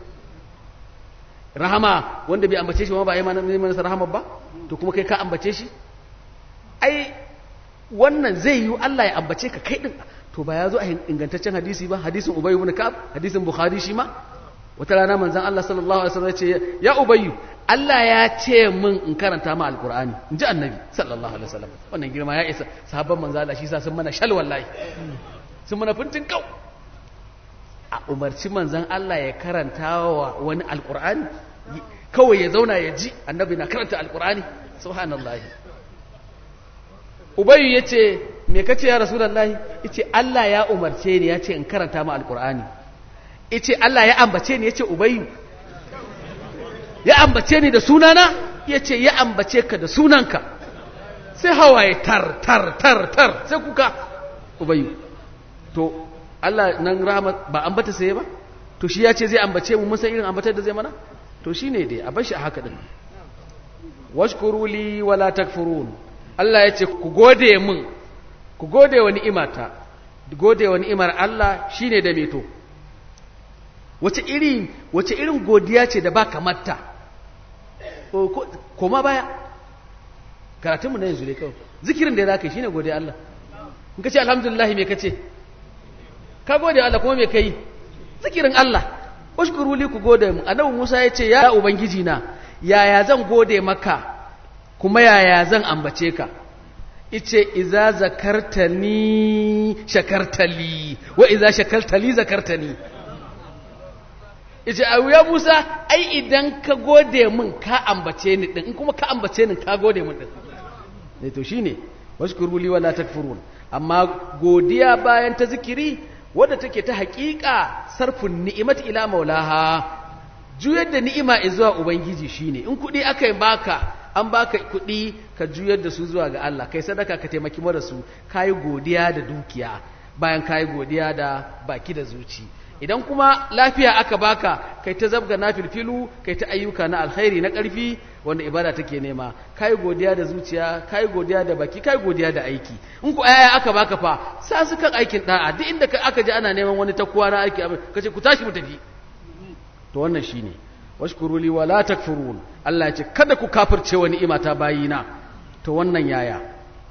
rahama wanda bai ambace shi ma ba yi mana masa rahama ba to kuma kai ka ambace shi ai wannan zai yi Allah ya ambace ka kai din to ba ya zo a ingantaccen hadisi ba hadisin Ubay ibn Ka'ab hadisin Bukhari shi ma wata rana manzon Allah sallallahu alaihi wasallam ya ce ya Ubay Allah ya ce min in karanta ma alqur'ani in ji annabi sallallahu alaihi wasallam wannan girma ya isa sahabban manzon Allah shi sa sun mana shal wallahi sun mana fintin kau a umarci manzon Allah ya karanta wa wani alqur'ani kawai ya zauna ya ji annabi na karanta alqur'ani subhanallahi ubayu ya ce me kace ya rasulullahi yace Allah ya umarce ni ya ce in karanta ma alqur'ani yace Allah ya ambace ni yace ubayu ya ambace ni da sunana yace ya ambace ka da sunanka sai hawaye tar tar tar tar sai kuka ubayu to Allah nan rahmat ba ambata sai ba to shi ya ce zai ambace mu mun san irin ambatar da zai mana to shine dai a bar shi a haka din washkuru li wala takfurun Allah ya ce ku gode min ku gode wa ni'imata gode wa ni'imar Allah shine da meto wace iri wace irin godiya ce da ba kamarta koma baya karatunmu na yanzu ne kawai zikirin da ya zaka shine godiya Allah in ka ce alhamdulillah me kace ka gode Allah kuma me kai zikirin Allah washkuru li ku gode mu annabi Musa ya ce ya ubangiji na yaya zan gode maka kuma yaya zan ambace ka ice iza zakartani shakartali wa iza shakartali zakartani ice a ya musa ai idan ka gode min ka ambace ni din in kuma ka ambace ni ka gode min din ne to shine washkuru li wala takfurun amma godiya bayan ta zikiri wadda take ta haƙiƙa sarfin ni'imat ila maulaha juyar da ni'ima zuwa ubangiji shine in kuɗi aka yi baka an baka kuɗi ka juyar da su zuwa ga Allah kai sadaka ka taimaki mara su kayi godiya da dukiya bayan kayi godiya da baki da zuci idan kuma lafiya aka baka kai ta zabga na filfilu kai ta ayyuka na alkhairi na ƙarfi wanda ibada take nema kayi godiya da zuciya kayi godiya da baki kayi godiya da aiki in ku aya aka baka fa sa su kan aikin da'a duk inda aka ji ana neman wani takuwa na aiki kace ku tashi mu tafi to wannan shine washkuru li wala takfurun Allah ya ce kada ku kafirce wa ni'imata bayina to wannan yaya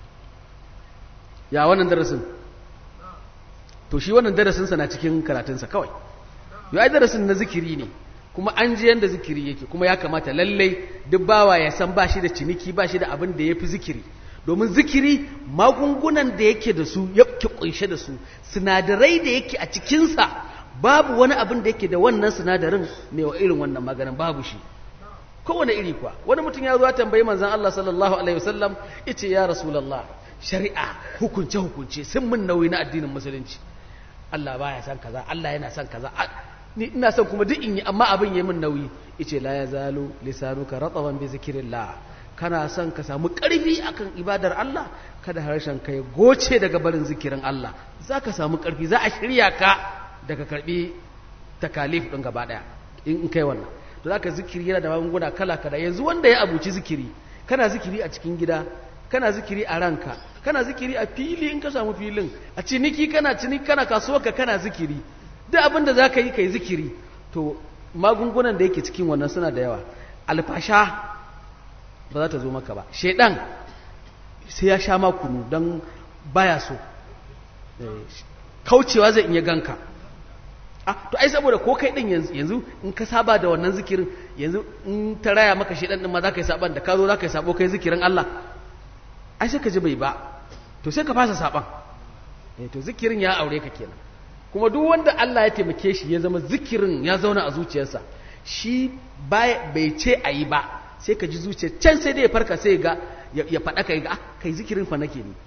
ya wannan darasin to shi wannan darasin sa na cikin karatun sa kawai yo ai darasin na zikiri ne kuma an ji yanda zikiri yake kuma ya kamata lalle duk bawa ya san ba shi da ciniki ba shi da abin da yafi zikiri domin zikiri magungunan da yake da su yake kunshe da su sinadarai da yake a cikin sa babu wani abin da yake da wannan sinadarin ne wa irin wannan maganin babu shi kowane iri kuwa wani mutum ya zo ya tambayi manzon Allah sallallahu alaihi wasallam yace ya rasulullah shari'a hukunce hukunce sun mun nauyi na addinin musulunci Allah baya san kaza Allah yana san kaza ni ina son kuma duk in yi amma abin yayi min nauyi yace la yazalu lisanuka rataban bi zikrillah kana son ka samu karfi akan ibadar Allah kada harshen ka ya goce daga barin zikirin Allah zaka samu karfi za a shirya ka daga karbi takalif ɗin gaba ɗaya in kai wannan to zaka zikiri yana da magunguna kala kala yanzu wanda ya abuci zikiri kana zikiri a cikin gida kana zikiri a ranka kana zikiri a fili in ka samu filin a ciniki kana ciniki kana kasuwarka kana zikiri duk abin da zaka yi kai zikiri to magungunan da yake cikin wannan suna da yawa alfasha ba za ta zo maka ba shedan sai ya sha makunu don baya so kaucewa zai iya ganka to ai saboda ko kai din yanzu yanzu in ka saba da wannan zikirin yanzu in ta raya maka shedan din ma za ka yi saban da ka zo za ka yi sabo kai zikirin Allah ai sai ka ji bai ba to sai ka fasa saban eh to zikirin ya aure ka kenan kuma duk wanda Allah ya taimake shi ya zama zikirin ya zauna a zuciyarsa shi bai ce a yi ba sai ka ji zuciya can sai dai ya farka sai ga ya faɗa ka ga kai zikirin fa nake ni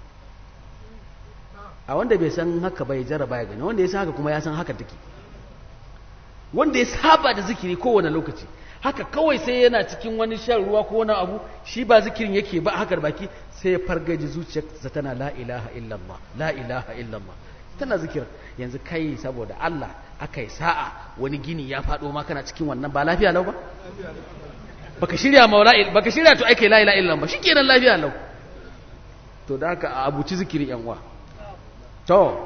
a wanda bai san haka bai jarraba ya gani wanda ya san haka kuma ya san haka take wanda ya saba da zikiri kowane lokaci haka kawai sai yana cikin wani shan ruwa ko wani abu shi ba zikirin yake ba haka da baki sai ya fargaji zuciyarsa tana la ilaha illallah la ilaha illallah tana zikirin yanzu kai saboda Allah aka yi sa'a wani gini ya faɗo ma kana cikin wannan ba lafiya lau ba baka shirya maula baka shirya to ake la ilaha illallah ba shikenan lafiya lau to da haka a abuci zikirin yan uwa to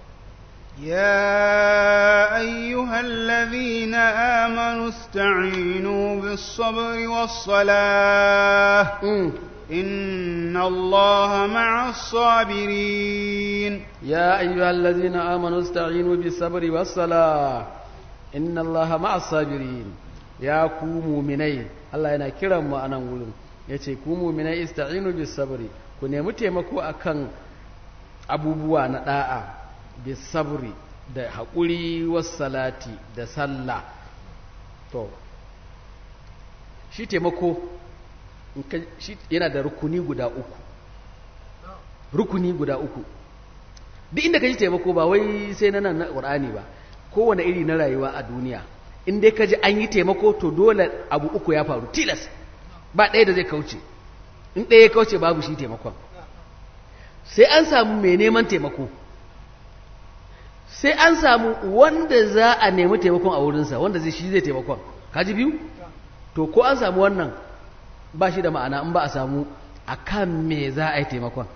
يا أيها الذين آمنوا استعينوا بالصبر والصلاة mm. إن الله مع الصابرين يا أيها الذين آمنوا استعينوا بالصبر والصلاة إن الله مع الصابرين يا كومو مني الله yana kiran mu anan wurin yace ku mu'minai ista'inu bis sabri ku nemi taimako akan abubuwa na da'a bis sabri da haƙuri was salati da sallah to shi taimako in ka- shi yana da rukuni guda uku rukuni guda uku duk inda ka ji taimako ba wai sai na nan na ƙur'ani ba kowane iri na rayuwa a duniya in dai ka ji an yi taimako to dole abu uku ya faru tilas ba ɗaya da zai kauce in ɗaya ya kauce babu shi taimakon sai an samu mai neman taimako sai an samu wanda za a nemi taimakon a wurinsa wanda zai shi zai taimakon kaji biyu to ko an samu wannan ba shi da ma'ana in ba a samu a kan me za a yi taimakon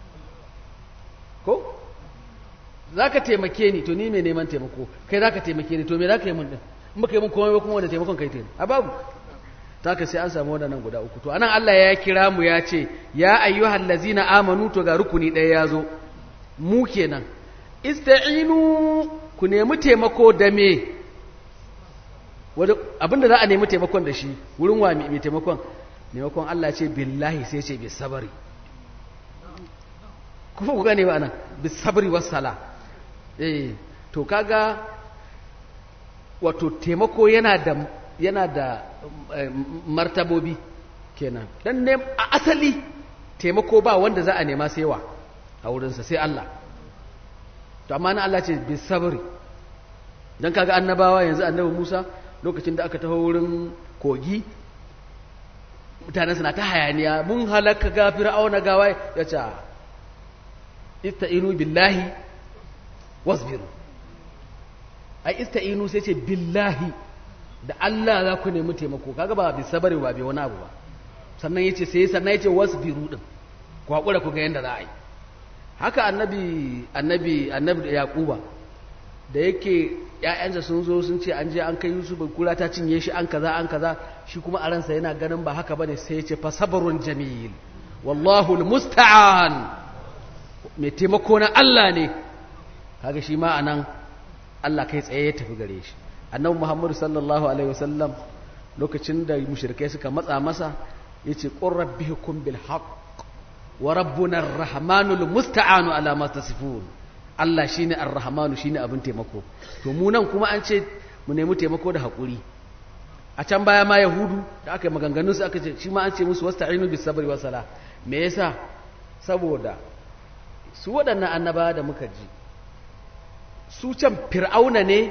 ko za ka taimake ni to ni mai neman taimako kai za ka taimake ni to me za ka yi mun din in ba ka yi mun komai ba kuma wanda taimakon kai taimako a babu ta ka sai an samu waɗannan guda uku to anan Allah ya kira mu ya ce ya ayyuhal lazina amanu to ga rukuni ɗaya ya zo mu kenan ista'inu ku nemi taimako da me Wada- abinda za a nemi taimakon da shi wurin wa mai taimakon maimakon Allah ce billahi sai ce bi sabari kuma ku gane ba nan bi sabari wassala eh to kaga wato taimako yana da yana da eh, martabobi kenan dan ne a asali taimako ba wanda za a nema sai wa a wurinsa sai Allah to amma na Allah ce bi sabari dan kaga annabawa yanzu annabi Musa lokacin da aka taho wurin kogi mutane suna ta hayaniya mun halaka ga fir'auna gawa ya ce ista'inu billahi wasbiru ai ista'inu sai ce billahi da Allah za ku nemi taimako kaga ba bi sabari ba bi wani abu ba sannan yace sai sannan yace wasbiru din ku hakura ku ga yanda za a yi haka annabi annabi annabi yaquba da yake ‘ya'yansa sun zo sun ce an je an kai Yusuf kura ta cinye shi an kaza an kaza shi kuma a ransa yana ganin ba haka bane sai ya ce fa sabrun jamil wallahu almusta'an mai taimako na Allah ne kaga shi ma anan Allah kai tsaye ya tafi gare shi annabi Muhammad sallallahu alaihi wasallam lokacin da mushrikai suka matsa masa yace qur rabbihukum bil haqq wa rabbuna ar-rahmanul musta'anu ala ma tasifun Allah shi ne arrahmanu shi ne abin taimako to mu nan kuma an ce mu nemi taimako da haƙuri a can baya ma yahudu da aka yi maganganunsu aka ce shi ma an ce musu wasu ta'inu bis sabri wa sala me yasa saboda su waɗannan annaba da muka ji su can fir'auna ne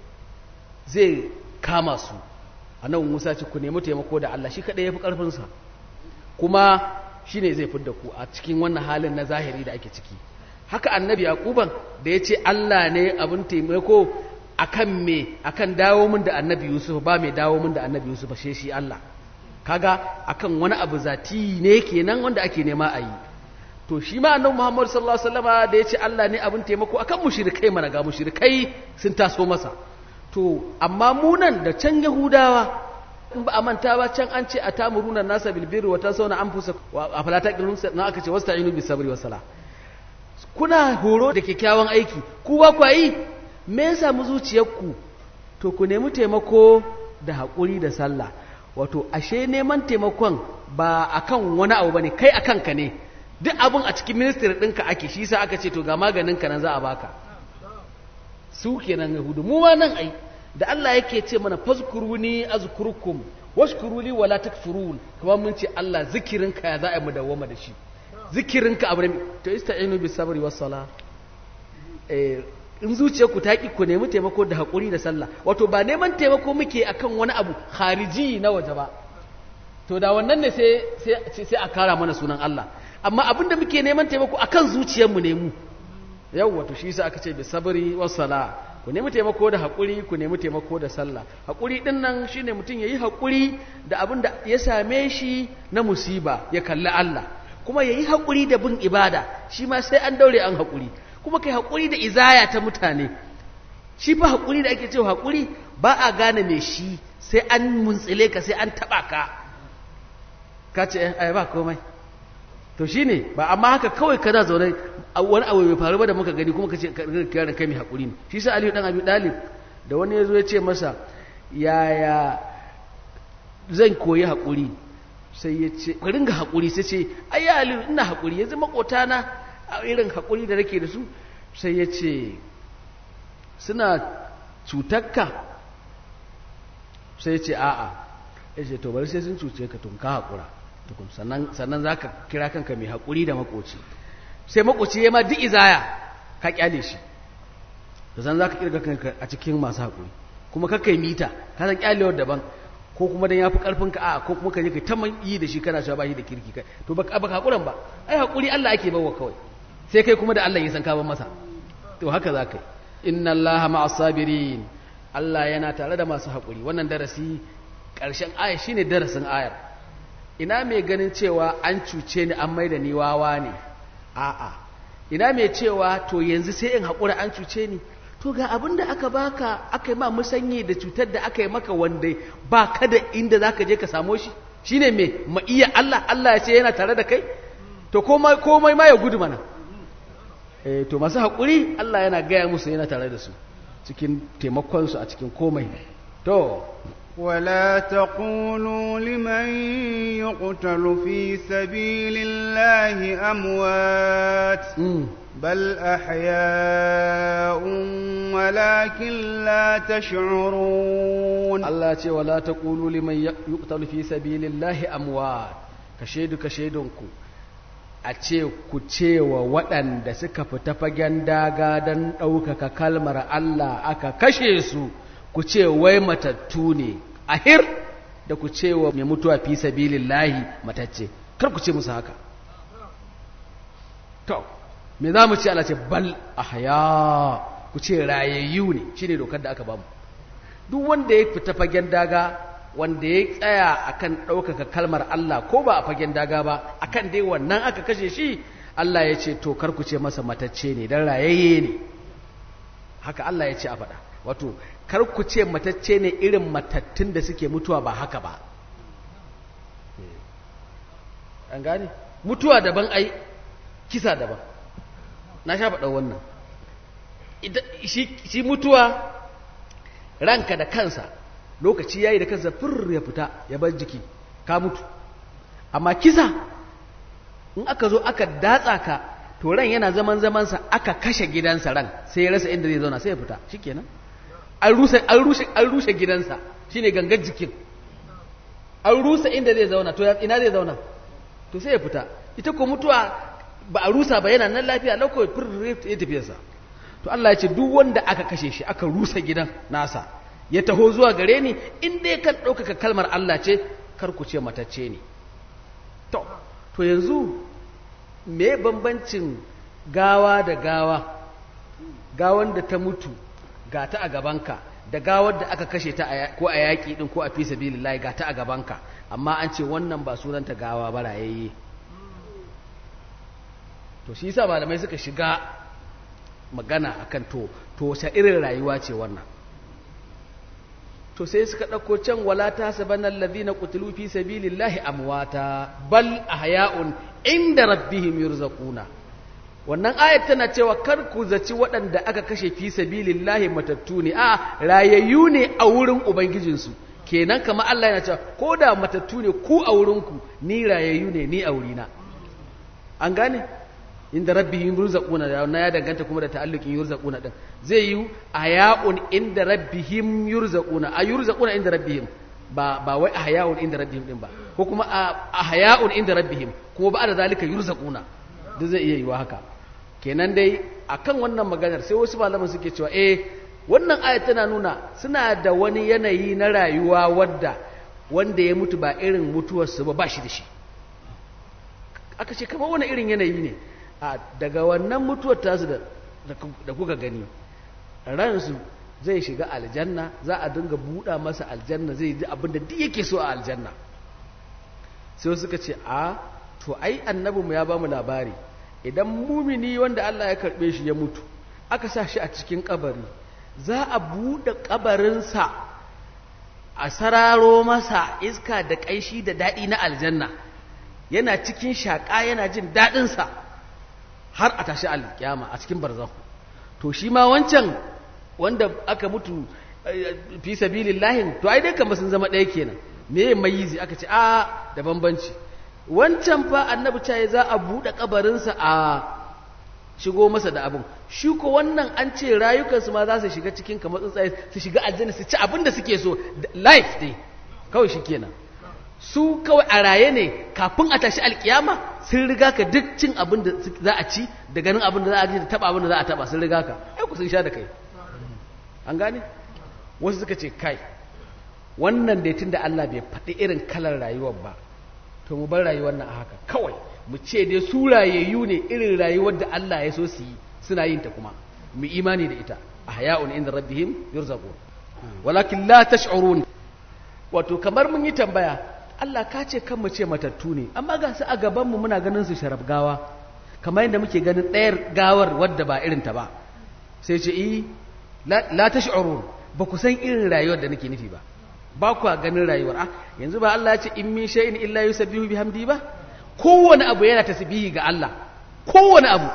zai kama su annabi Musa ce ku nemi taimako da Allah shi kaɗai ya fi ƙarfinsa kuma shi ne zai fidda ku a cikin wannan halin na zahiri da ake ciki haka annabi yaquban da ya ce Allah ne abin taimako akan me akan dawo min da annabi yusuf ba mai dawo min da annabi yusuf ba shi Allah kaga akan wani abu zati ne kenan wanda ake nema a yi to shi ma annabi Muhammad sallallahu alaihi wasallama da ya ce Allah ne abin taimako akan mushrikai mana ga mushrikai sun taso masa to amma mu nan da can yahudawa in ba a manta ba can an ce a tamuruna nasa bilbiri wa tasauna anfusakum wa afala taqilun na aka ce wasta'inu bis sabri was sala kuna horo da kyakkyawan aiki ku ba ku yi me ya samu zuciyarku to ku nemi taimako da haƙuri da sallah wato ashe neman taimakon ba akan wani abu bane kai akan ka ne duk abun a cikin ministry ɗinka ake shi sa aka ce to ga maganin ka nan za a baka su kenan yahudu mu ma nan ai da Allah yake ce mana fazkuruni azkurkum washkuruli wala takfurun kuma mun ce Allah zikirinka ya za a yi mu dawwama da shi zikirinka abu ne to ista'inu bis sabri was sala eh in zuciyarku ta ki ku nemi taimako da haƙuri da sallah wato ba neman taimako muke akan wani abu khariji na waje ba to da wannan ne sai sai sai a kara mana sunan Allah amma abinda muke neman taimako akan zuciyarmu ne mu yawwa to shi yasa aka ce bi sabri was sala ku nemi taimako da haƙuri ku nemi taimako da sallah haƙuri din nan shine mutum yayi haƙuri da abin da ya same shi na musiba ya kalli Allah kuma yayi haƙuri da bin ibada shi ma sai an daure an haƙuri kuma kai haƙuri da izaya ta mutane shi fa haƙuri da ake cewa haƙuri ba a gane me shi sai an muntsile ka sai an taɓa ka ka ce ai ba komai to shine ba amma haka kawai kana zaune wani abu bai faru ba da muka gani kuma ka ce kira da kai mai haƙuri ne shi sa aliyu dan abi dalib da wani ya zo ya ce masa yaya zan koyi haƙuri sai ya ce ka ringa haƙuri sai ce ai ya aliyu ina haƙuri yanzu makotana a irin haƙuri da nake da su sai ya ce suna cutakka sai ya ce a'a ya ce to bari sai sun cuce ka tun ka haƙura tukun sannan za ka kira kanka mai haƙuri da makoci sai makoci ya ma duk izaya ka kyale shi da zan za ka kirga kanka a cikin masu haƙuri kuma kakka yi mita ka san kyalewar daban ko kuma dan ya fi ƙarfin ka a ko kuma ka je ka ta yi da shi kana cewa ba shi da kirki kai to ba ka haƙuran ba ai haƙuri Allah ake bawa kawai sai kai kuma da Allah ya san ka ban masa to haka za ka yi inna Allah ma'as sabirin Allah yana tare da masu haƙuri wannan darasi ƙarshen aya shine darasin ayar ina mai ganin cewa an cuce ni an maida ni wawa ne a'a ina mai cewa to yanzu sai in haƙura an cuce ni to ga abin da aka baka aka yi ma musanyi da cutar da aka yi maka wanda ba ka da inda za ka je ka samo shi shine mai ma iya Allah Allah ya ce yana tare da kai to komai komai ma ya gudu mana eh to masu haƙuri Allah yana gaya musu yana tare da su cikin taimakonsu a cikin komai to ولا تقولوا لمن يقتل في سبيل الله أموات بل أحياء ولكن لا تشعرون الله يقول ولا تقولوا لمن يقتل في سبيل الله أموات كشيد كشيدنكم a ce ku cewa waɗanda suka fita fagen daga don ɗaukaka kalmar Allah aka kashe su ku ce wai matattu ne ahir da ku ce wa mai mutuwa fi sabilillahi matacce kar ku ce musu haka to me za mu ce Allah ce bal ahya ku ce rayayyu ne shine dokar da aka bamu duk wanda ya fita fagen daga wanda ya tsaya akan ɗaukaka kalmar Allah ko ba a fagen daga ba akan dai wannan aka kashe shi Allah ya ce to kar ku ce masa matacce ne dan rayayye ne haka Allah ya ce a faɗa wato kar ku ce matacce ne irin matattun da suke mutuwa ba haka ba an gane mutuwa daban ai kisa daban na sha faɗa wannan shi mutuwa ranka da kansa lokaci yayi da kansa fur ya fita ya bar jiki ka mutu amma kisa in aka zo aka datsa ka to ran yana zaman zamansa aka kashe gidansa ran sai ya rasa inda zai zauna sai ya fita shikenan an rushe an rushe an rushe gidansa shine gangar jikin an rusa inda zai zauna to ina zai zauna to sai ya fita ita ko mutuwa ba a rusa ba yana nan lafiya lau kawai fir ya tafiyarsa to Allah ya ce duk wanda aka kashe shi aka rusa gidan nasa ya taho zuwa gare ni in dai kan ɗaukaka kalmar Allah ce kar ku ce matacce ne to to yanzu me bambancin gawa da gawa gawan da ta mutu ga ta a gabanka da gawar da aka kashe ta ko a yaƙi ɗin ko a fi sabilillahi ga ta a gabanka amma an ce wannan ba sunanta gawa ba rayayye to shi yasa malamai suka shiga magana akan to to sa irin rayuwa ce wannan to sai suka ɗauko can wala ta sabanna alladhina qutilu fi sabilillahi amwata bal ahya'un inda rabbihim yurzaquna wannan ayat tana cewa kar ku zaci waɗanda aka kashe fi sabilillahi matattu ne a rayayyu ne a wurin ubangijinsu kenan kama Allah yana cewa ko da matattu ne ku a wurinku ni rayayyu ne ni a wurina an gane inda rabbihim yurzaquna da na ya danganta kuma da ta'alluqin yurzaquna din zai yi aya'un inda rabbihim yurzaquna a yurzaquna inda rabbihim ba ba wai ahya'un inda rabbihim din ba ko kuma ahya'un inda rabbihim kuma ba da zalika yurzaquna duk zai iya yiwa haka kenan dai akan wannan maganar sai wasu malaman suke cewa eh wannan ayat tana nuna suna da wani yanayi na rayuwa wadda wanda ya mutu ba irin mutuwarsu ba ba shi da shi aka ce kamar wani irin yanayi ne a daga wannan mutuwar tasu da da kuka gani ransu zai shiga aljanna za a dinga buɗa masa aljanna zai ji abin da duk yake so a aljanna sai suka ce a to ai annabinmu ya ba mu labari idan mumini wanda Allah ya karɓe shi ya mutu aka sa shi a cikin kabari za a buɗe kabarinsa a sararo masa iska da ƙaishi da daɗi na aljanna yana cikin shaƙa yana jin daɗinsa har a tashi alƙiyama a cikin barzahu to shi ma wancan wanda aka mutu fi sabilillahi to ai dai kamar sun zama ɗaya kenan me mayizi aka ce a da bambanci wancan fa annabi ce za a buɗe kabarinsa a shigo masa da abin shi ko wannan an ce rayukansu ma za su shiga cikin kamar tsuntsaye su shiga aljanna su ci abin da suke so life dai kawai shi kenan su kawai a raye ne kafin a tashi alkiyama sun riga ka duk cin abin da za a ci da ganin abin da za a ji da taba abin da za a taba sun riga ka ai ku sun sha da kai an gane wasu suka ce kai wannan dai tunda Allah bai faɗi irin kalar rayuwar ba to mu bar rayuwar nan a haka kawai mu ce dai su rayayyu ne irin rayuwar da Allah ya so su yi suna yin ta kuma mu imani da ita ahya'un inda rabbihim yurzaqun walakin la tash'urun wato kamar mun yi tambaya Allah ka ce kan mu ce matattu ne amma ga su a gaban mu muna ganin su sharaf gawa kamar yadda muke ganin ɗayar gawar wadda ba irin ta ba sai ce eh la tash'urun ba ku san irin rayuwar da nake nufi ba ba ku ganin rayuwar ah yanzu ba Allah ya ce in min shay'in illa yusabbihu bihamdi ba kowane abu yana tasbihi ga Allah kowane abu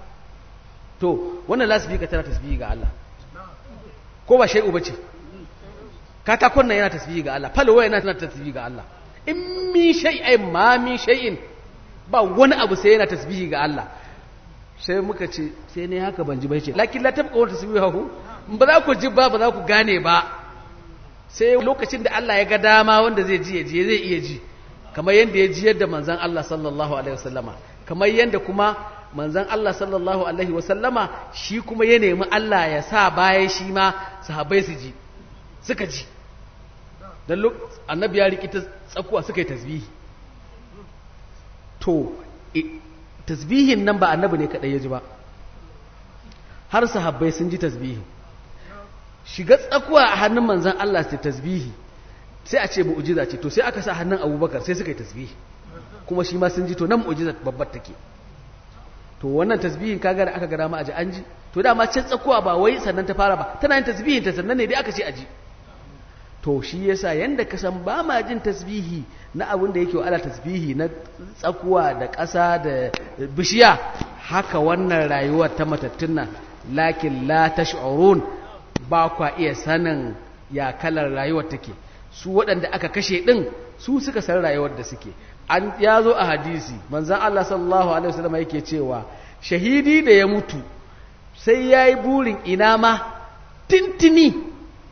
to wannan lasbika tana tasbihi ga Allah ko ba shay'u bace katakon nan yana tasbihi ga Allah falwa yana tana tasbihi ga Allah in min shay'in ma min shay'in ba wani abu sai yana tasbihi ga Allah sai muka ce sai ne haka ban ji bai ce lakin la tabqa wa tasbihu ba za ku ji ba ba za ku gane ba sai lokacin da Allah ya ga dama wanda zai ji ya ji zai iya ji kamar yadda ya ji yadda manzan Allah sallallahu alaihi wasallama kamar yadda kuma manzan Allah sallallahu alaihi wasallama shi kuma ya nemi Allah ya sa bayan shi ma sahabbai su ji suka ji dan annabi ya riki tsakuwa suka yi tasbihi to tasbihin nan ba annabi ne kadai ya ji ba har sahabbai sun ji tasbihi shiga tsakuwa a hannun manzan Allah sai tasbihi sai a ce mu'jiza ce to sai aka sa hannun abubakar sai suka yi tasbihi kuma shi ma sun ji to nan mu'jiza babbar take to wannan tasbihin kaga da aka ga dama a ji an ji to dama can tsakuwa ba wai sannan ta fara ba tana yin tasbihin ta sannan ne dai aka ce a ji to shi yasa yanda ka san ba ma jin tasbihi na abin da yake ala tasbihi na tsakuwa da ƙasa da bishiya haka wannan rayuwar ta matattun nan lakin la tash'urun ba kwa iya sanin ya kalar rayuwar take su waɗanda aka kashe ɗin su suka san rayuwar da suke an ya zo a hadisi manzan Allah sallallahu alaihi wasallam yake cewa shahidi da ya mutu sai ya yi burin ina ma tintini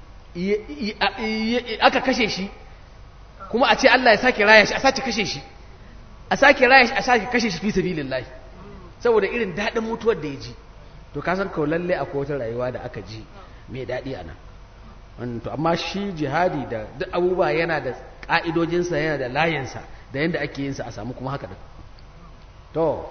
aka kashe shi kuma a ce Allah ya sake raya shi a sake kashe shi a sake raya shi a sake kashe shi fi sabilillahi saboda irin daɗin mutuwar da ya ji to ka san kawai lalle akwai wata rayuwa da aka ji mai daɗi a nan to amma shi jihadi da duk abubuwa yana da ƙa'idojinsa yana da layinsa da yadda ake yinsa a samu kuma haka da to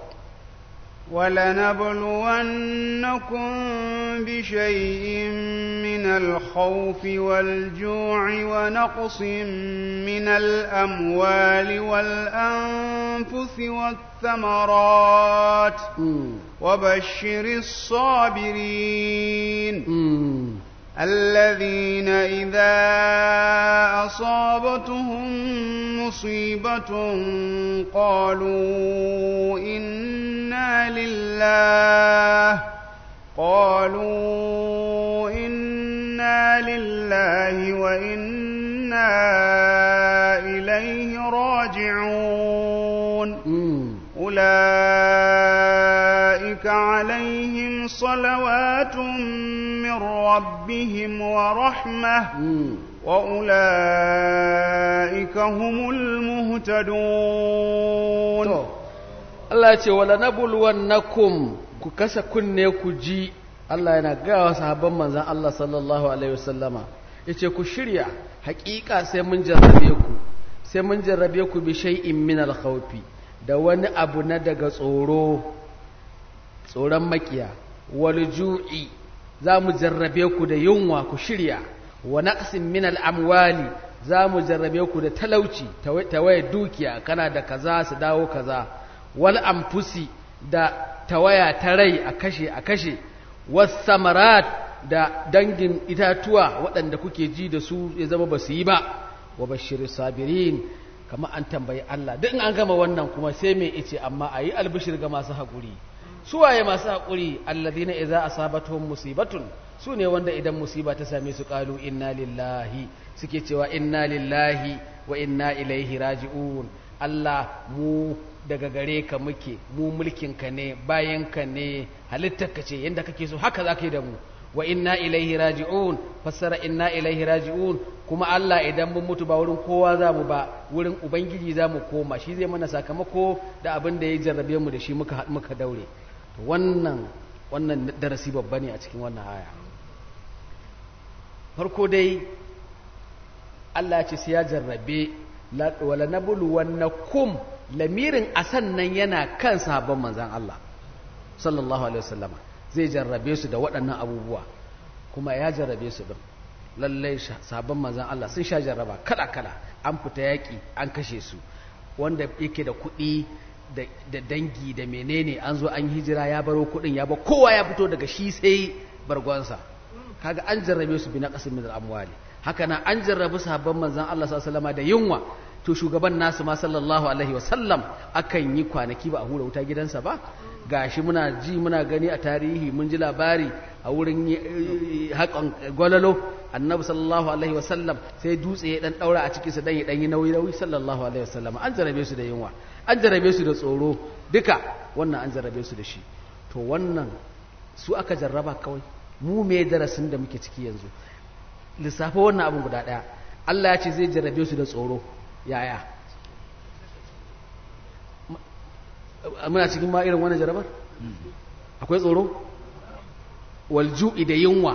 ولنبلونكم بشيء من الخوف والجوع ونقص من الأموال والأنفس والثمرات وبشر الصابرين الذين إذا أصابتهم مصيبة قالوا إنا لله قالوا إنا لله وإنا إليه راجعون أولئك عليهم صلوات من ربهم ورحمة وأولئك هم المهتدون Allah ce wala nabluwannakum ku kasa kunne ku ji Allah yana gawa sahabban manzan Allah sallallahu alaihi wasallama yace ku shirya haƙiƙa sai mun jarrabe ku sai mun jarrabe ku bi shay'in min al-khawfi da wani abu na daga tsoro tsoron makiya wal ju'i za mu jarrabe ku da yunwa ku shirya wa naqsin min al-amwali za mu jarrabe ku da talauci tawaye dukiya kana da kaza su dawo kaza wal anfusi da tawaya ta rai a kashe a kashe was samarat da dangin itatuwa waɗanda kuke ji da su ya zama ba su yi ba wa bashir sabirin kama an tambayi Allah duk an gama wannan kuma sai mai ice amma a yi albishir ga masu haƙuri suwaye masu haƙuri alladhina idza asabatuhum musibatun su ne wanda idan musiba ta same su qalu inna lillahi suke cewa inna lillahi wa inna ilaihi raji'un Allah mu daga gare ka muke mu mulkin ka ne bayan ka ne halittar ka ce yanda kake so haka zaka yi da mu wa inna ilaihi raji'un fassara inna ilaihi raji'un kuma Allah idan mun mutu ba wurin kowa za mu ba wurin ubangiji za mu koma shi zai mana sakamako da abin da ya jarrabe mu da shi muka muka daure to wannan wannan darasi babba ne a cikin wannan aya farko dai Allah ya ce sai ya jarrabe wala nabulu wannakum lamirin asan nan yana kan sahabban manzon Allah sallallahu alaihi wasallama zai jarrabe su da waɗannan abubuwa kuma ya jarrabe su din lallai sahabban manzon Allah sun sha jarraba kala kala an fita yaki an kashe su wanda yake da kuɗi da dangi da menene an zo an hijira ya baro kuɗin ya ba kowa ya fito daga shi sai bargonsa kaga an jarrabe su bi na qasim min al-amwali haka nan an jarrabe sahabban manzon Allah sallallahu alaihi wasallama da yunwa to shugaban nasu ma sallallahu alaihi wasallam akan yi kwanaki ba a hura wuta gidansa ba gashi muna ji muna gani a tarihi mun ji labari a wurin haƙon gwalalo annabi sallallahu alaihi wasallam sai dutse ya dan daura a cikin sa dan ya dan yi nauyi nauyi sallallahu alaihi wasallam an jarabe su da yunwa an jarabe su da tsoro duka wannan an jarabe su da shi to wannan su aka jarraba kawai mu me darasin da muke ciki yanzu lissafa wannan abin guda daya Allah ya ce zai jarrabe su da tsoro yaya muna cikin ma irin wannan jarabar akwai tsoro walju'i da yunwa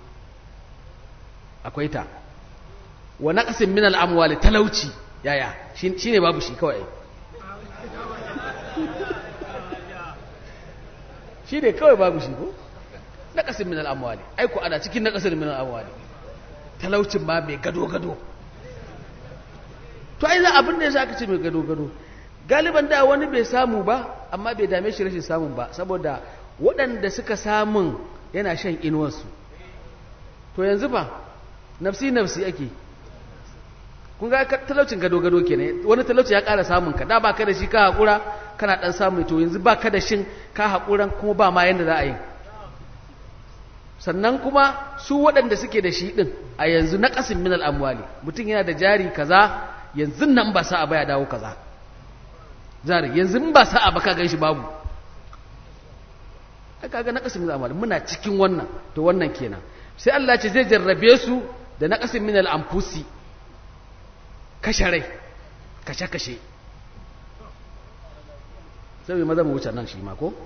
akwai ta wa naqsin min al-amwali talauci yaya shine babu shi kawai shi ne kawai babu shi ko naqsin min al-amwali ai ko ana cikin naqsin min al-amwali talaucin ma mai gado gado to ai za abin da yasa aka ce mai gado gado galiban da wani bai samu ba amma bai dame shi rashin samun ba saboda waɗanda suka samun yana shan inuwarsu to yanzu ba nafsi nafsi ake kun ga talaucin gado-gado ke ne wani talauci ya ƙara samun ka da ba ka da shi ka haƙura kana ɗan samun to yanzu ba ka da shin ka haƙuran kuma ba ma yadda za a yi sannan kuma su waɗanda suke da shi ɗin a yanzu na ƙasin minal amwali mutum yana da jari kaza yanzu nan ba sa a baya dawo kaza jari yanzu ba sa a ba ka gan shi babu aka ga naqasin min amali muna cikin wannan to wannan kenan sai Allah ce zai jarrabe su da naqasin min al-anfusi kashe rai kashe kashe sai maza mu wuce nan shi ma ko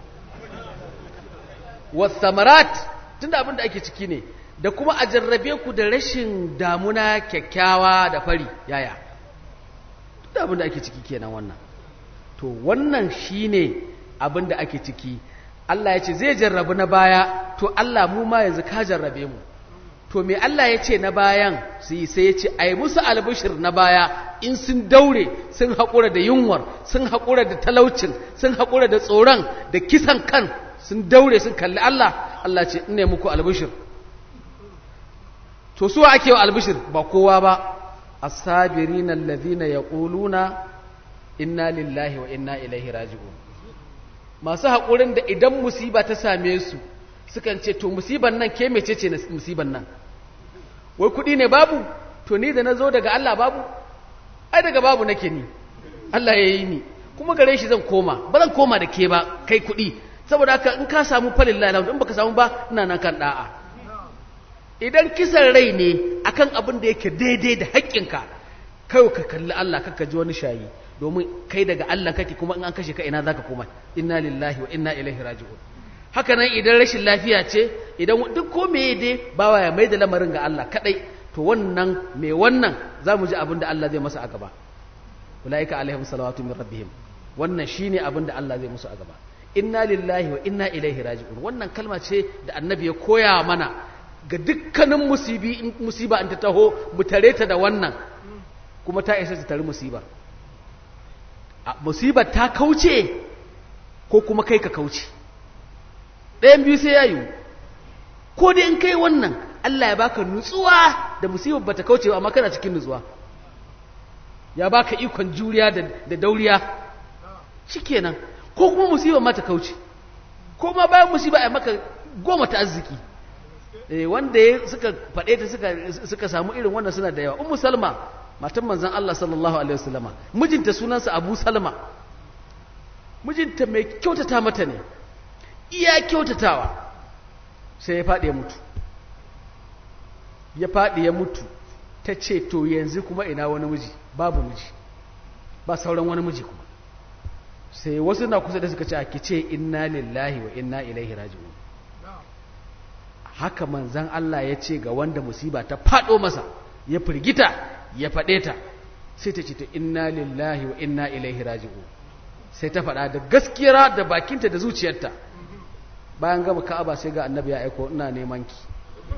wasamarat tunda abin da ake ciki ne da kuma a jarrabe ku da rashin damuna kyakkyawa da fari yaya tunda abin da ake ciki kenan wannan to wannan shine abin da ake ciki Allah ya ce zai jarrabu na baya to Allah mu ma yanzu ka jarrabe mu to me Allah ya ce na bayan sai sai ya ce ai musu albishir na baya in sun daure sun haƙura da yunwar sun haƙura da talaucin sun haƙura da tsoron da kisan kan sun daure sun kalli Allah Allah ce in ne muku albishir to su ake wa albishir ba kowa ba as-sabirina alladhina yaquluna inna lillahi wa inna ilaihi raji'un masu haƙurin da idan musiba ta same su sukan ce to musiban nan ke mece ce na musiban nan wai kuɗi ne babu to ni da na zo daga Allah babu ai daga babu nake ni Allah ya yi ni kuma gare shi zan koma ba zan koma da ke ba kai kuɗi saboda haka in ka samu falin lalata in baka samu ba ina nan kan da'a idan kisan rai ne akan abin da yake daidai da haƙƙinka kai ka kalli Allah kaka ji wani shayi domin kai daga Allah kake kuma in an kashe ka ina zaka koma inna lillahi wa inna ilaihi raji'un haka nan idan rashin lafiya ce idan duk ko meye dai bawa ya mai da lamarin ga Allah kadai to wannan mai wannan za mu ji abin da Allah zai masa a gaba ulaika alaihim salawatu min rabbihim wannan shine abin da Allah zai musu a gaba inna lillahi wa inna ilaihi raji'un wannan kalma ce da annabi ya koya mana ga dukkanin musibi in musiba in ta taho mu tare ta da wannan kuma ta isa ta tare musibar musibar ta kauce ko kuma kai ka kauce ɗayan biyu sai ya yi ko dai in kai wannan Allah ya baka nutsuwa da musibar bata kauce ba amma kana cikin nutsuwa ya baka ikon juriya da dauriya shikenan ko kuma musibar ma ta kauce ko ma bayan musiba a maka goma ta arziki eh wanda ya suka faɗe ta suka suka samu irin wannan suna da yawa ummu salma matan manzon Allah sallallahu alaihi wasallama mijinta sunansa Abu Salma mijinta mai kyautata mata ne iya kyautatawa sai ya faɗi ya mutu ya faɗi ya mutu ta ce to yanzu kuma ina wani miji babu miji ba sauran wani miji kuma sai wasu na kusa da suka ce ake ce inna lillahi wa inna ilaihi raji'un haka manzan Allah ya ce ga wanda musiba ta faɗo masa ya firgita ya faɗe ta sai ta ce ta inna lillahi wa inna ilaihi raji'un sai ta faɗa da gaskiyar da bakinta da zuciyarta bayan gama ka'aba sai ga annabi ya aiko ina neman ki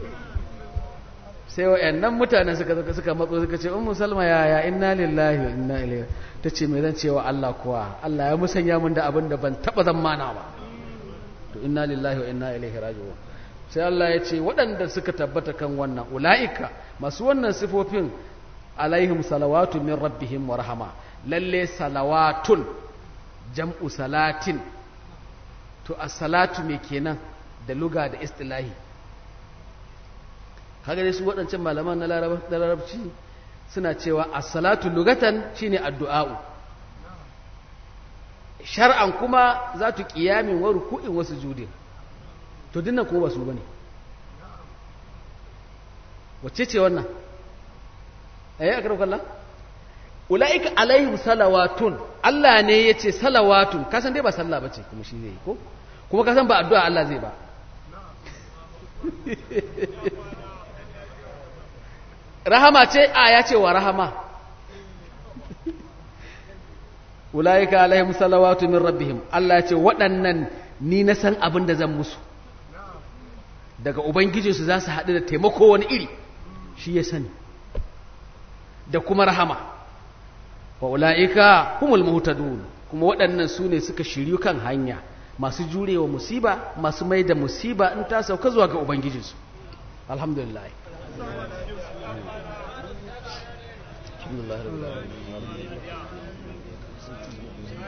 sai wa'annan mutanen suka suka matso suka ce ummu salma ya ya inna lillahi wa inna ilaihi tace me zan cewa Allah kuwa Allah ya musanya min da abin da ban taba zammana ba to inna lillahi wa inna ilaihi raji'un sai Allah ya ce waɗanda suka tabbata kan wannan ula'ika masu wannan sifofin alaihim salawatu min rabbihim wa rahama lalle salawatun jam'u salatin to as-salatu me kenan da luga da istilahi kaga dai su waɗancan malaman na larabci suna cewa as-salatu lugatan shine addu'a'u shar'an kuma za tu qiyamin wa ruku'in wa sujudin to dinnan ko ba su bane wacce ce wannan eh akram kallah ulaika alaihim salawatun Allah ne yace salawatun kasan dai ba sallah bace kuma shi zai ko kuma kasan ba addu'a Allah zai ba rahama ce a ya ce wa rahama ulaika alaihim salawatu min rabbihim Allah ya ce waɗannan ni na san abin da zan musu daga ubangijinsu za su haɗu da taimako wani iri shi ya sani da kuma rahama wa ula'ika humul muhtadun kuma waɗannan su ne suka shiryu kan hanya masu jurewa musiba masu mai da musiba in ta sauka zuwa ga ubangijinsu alhamdulillah alhamdulillah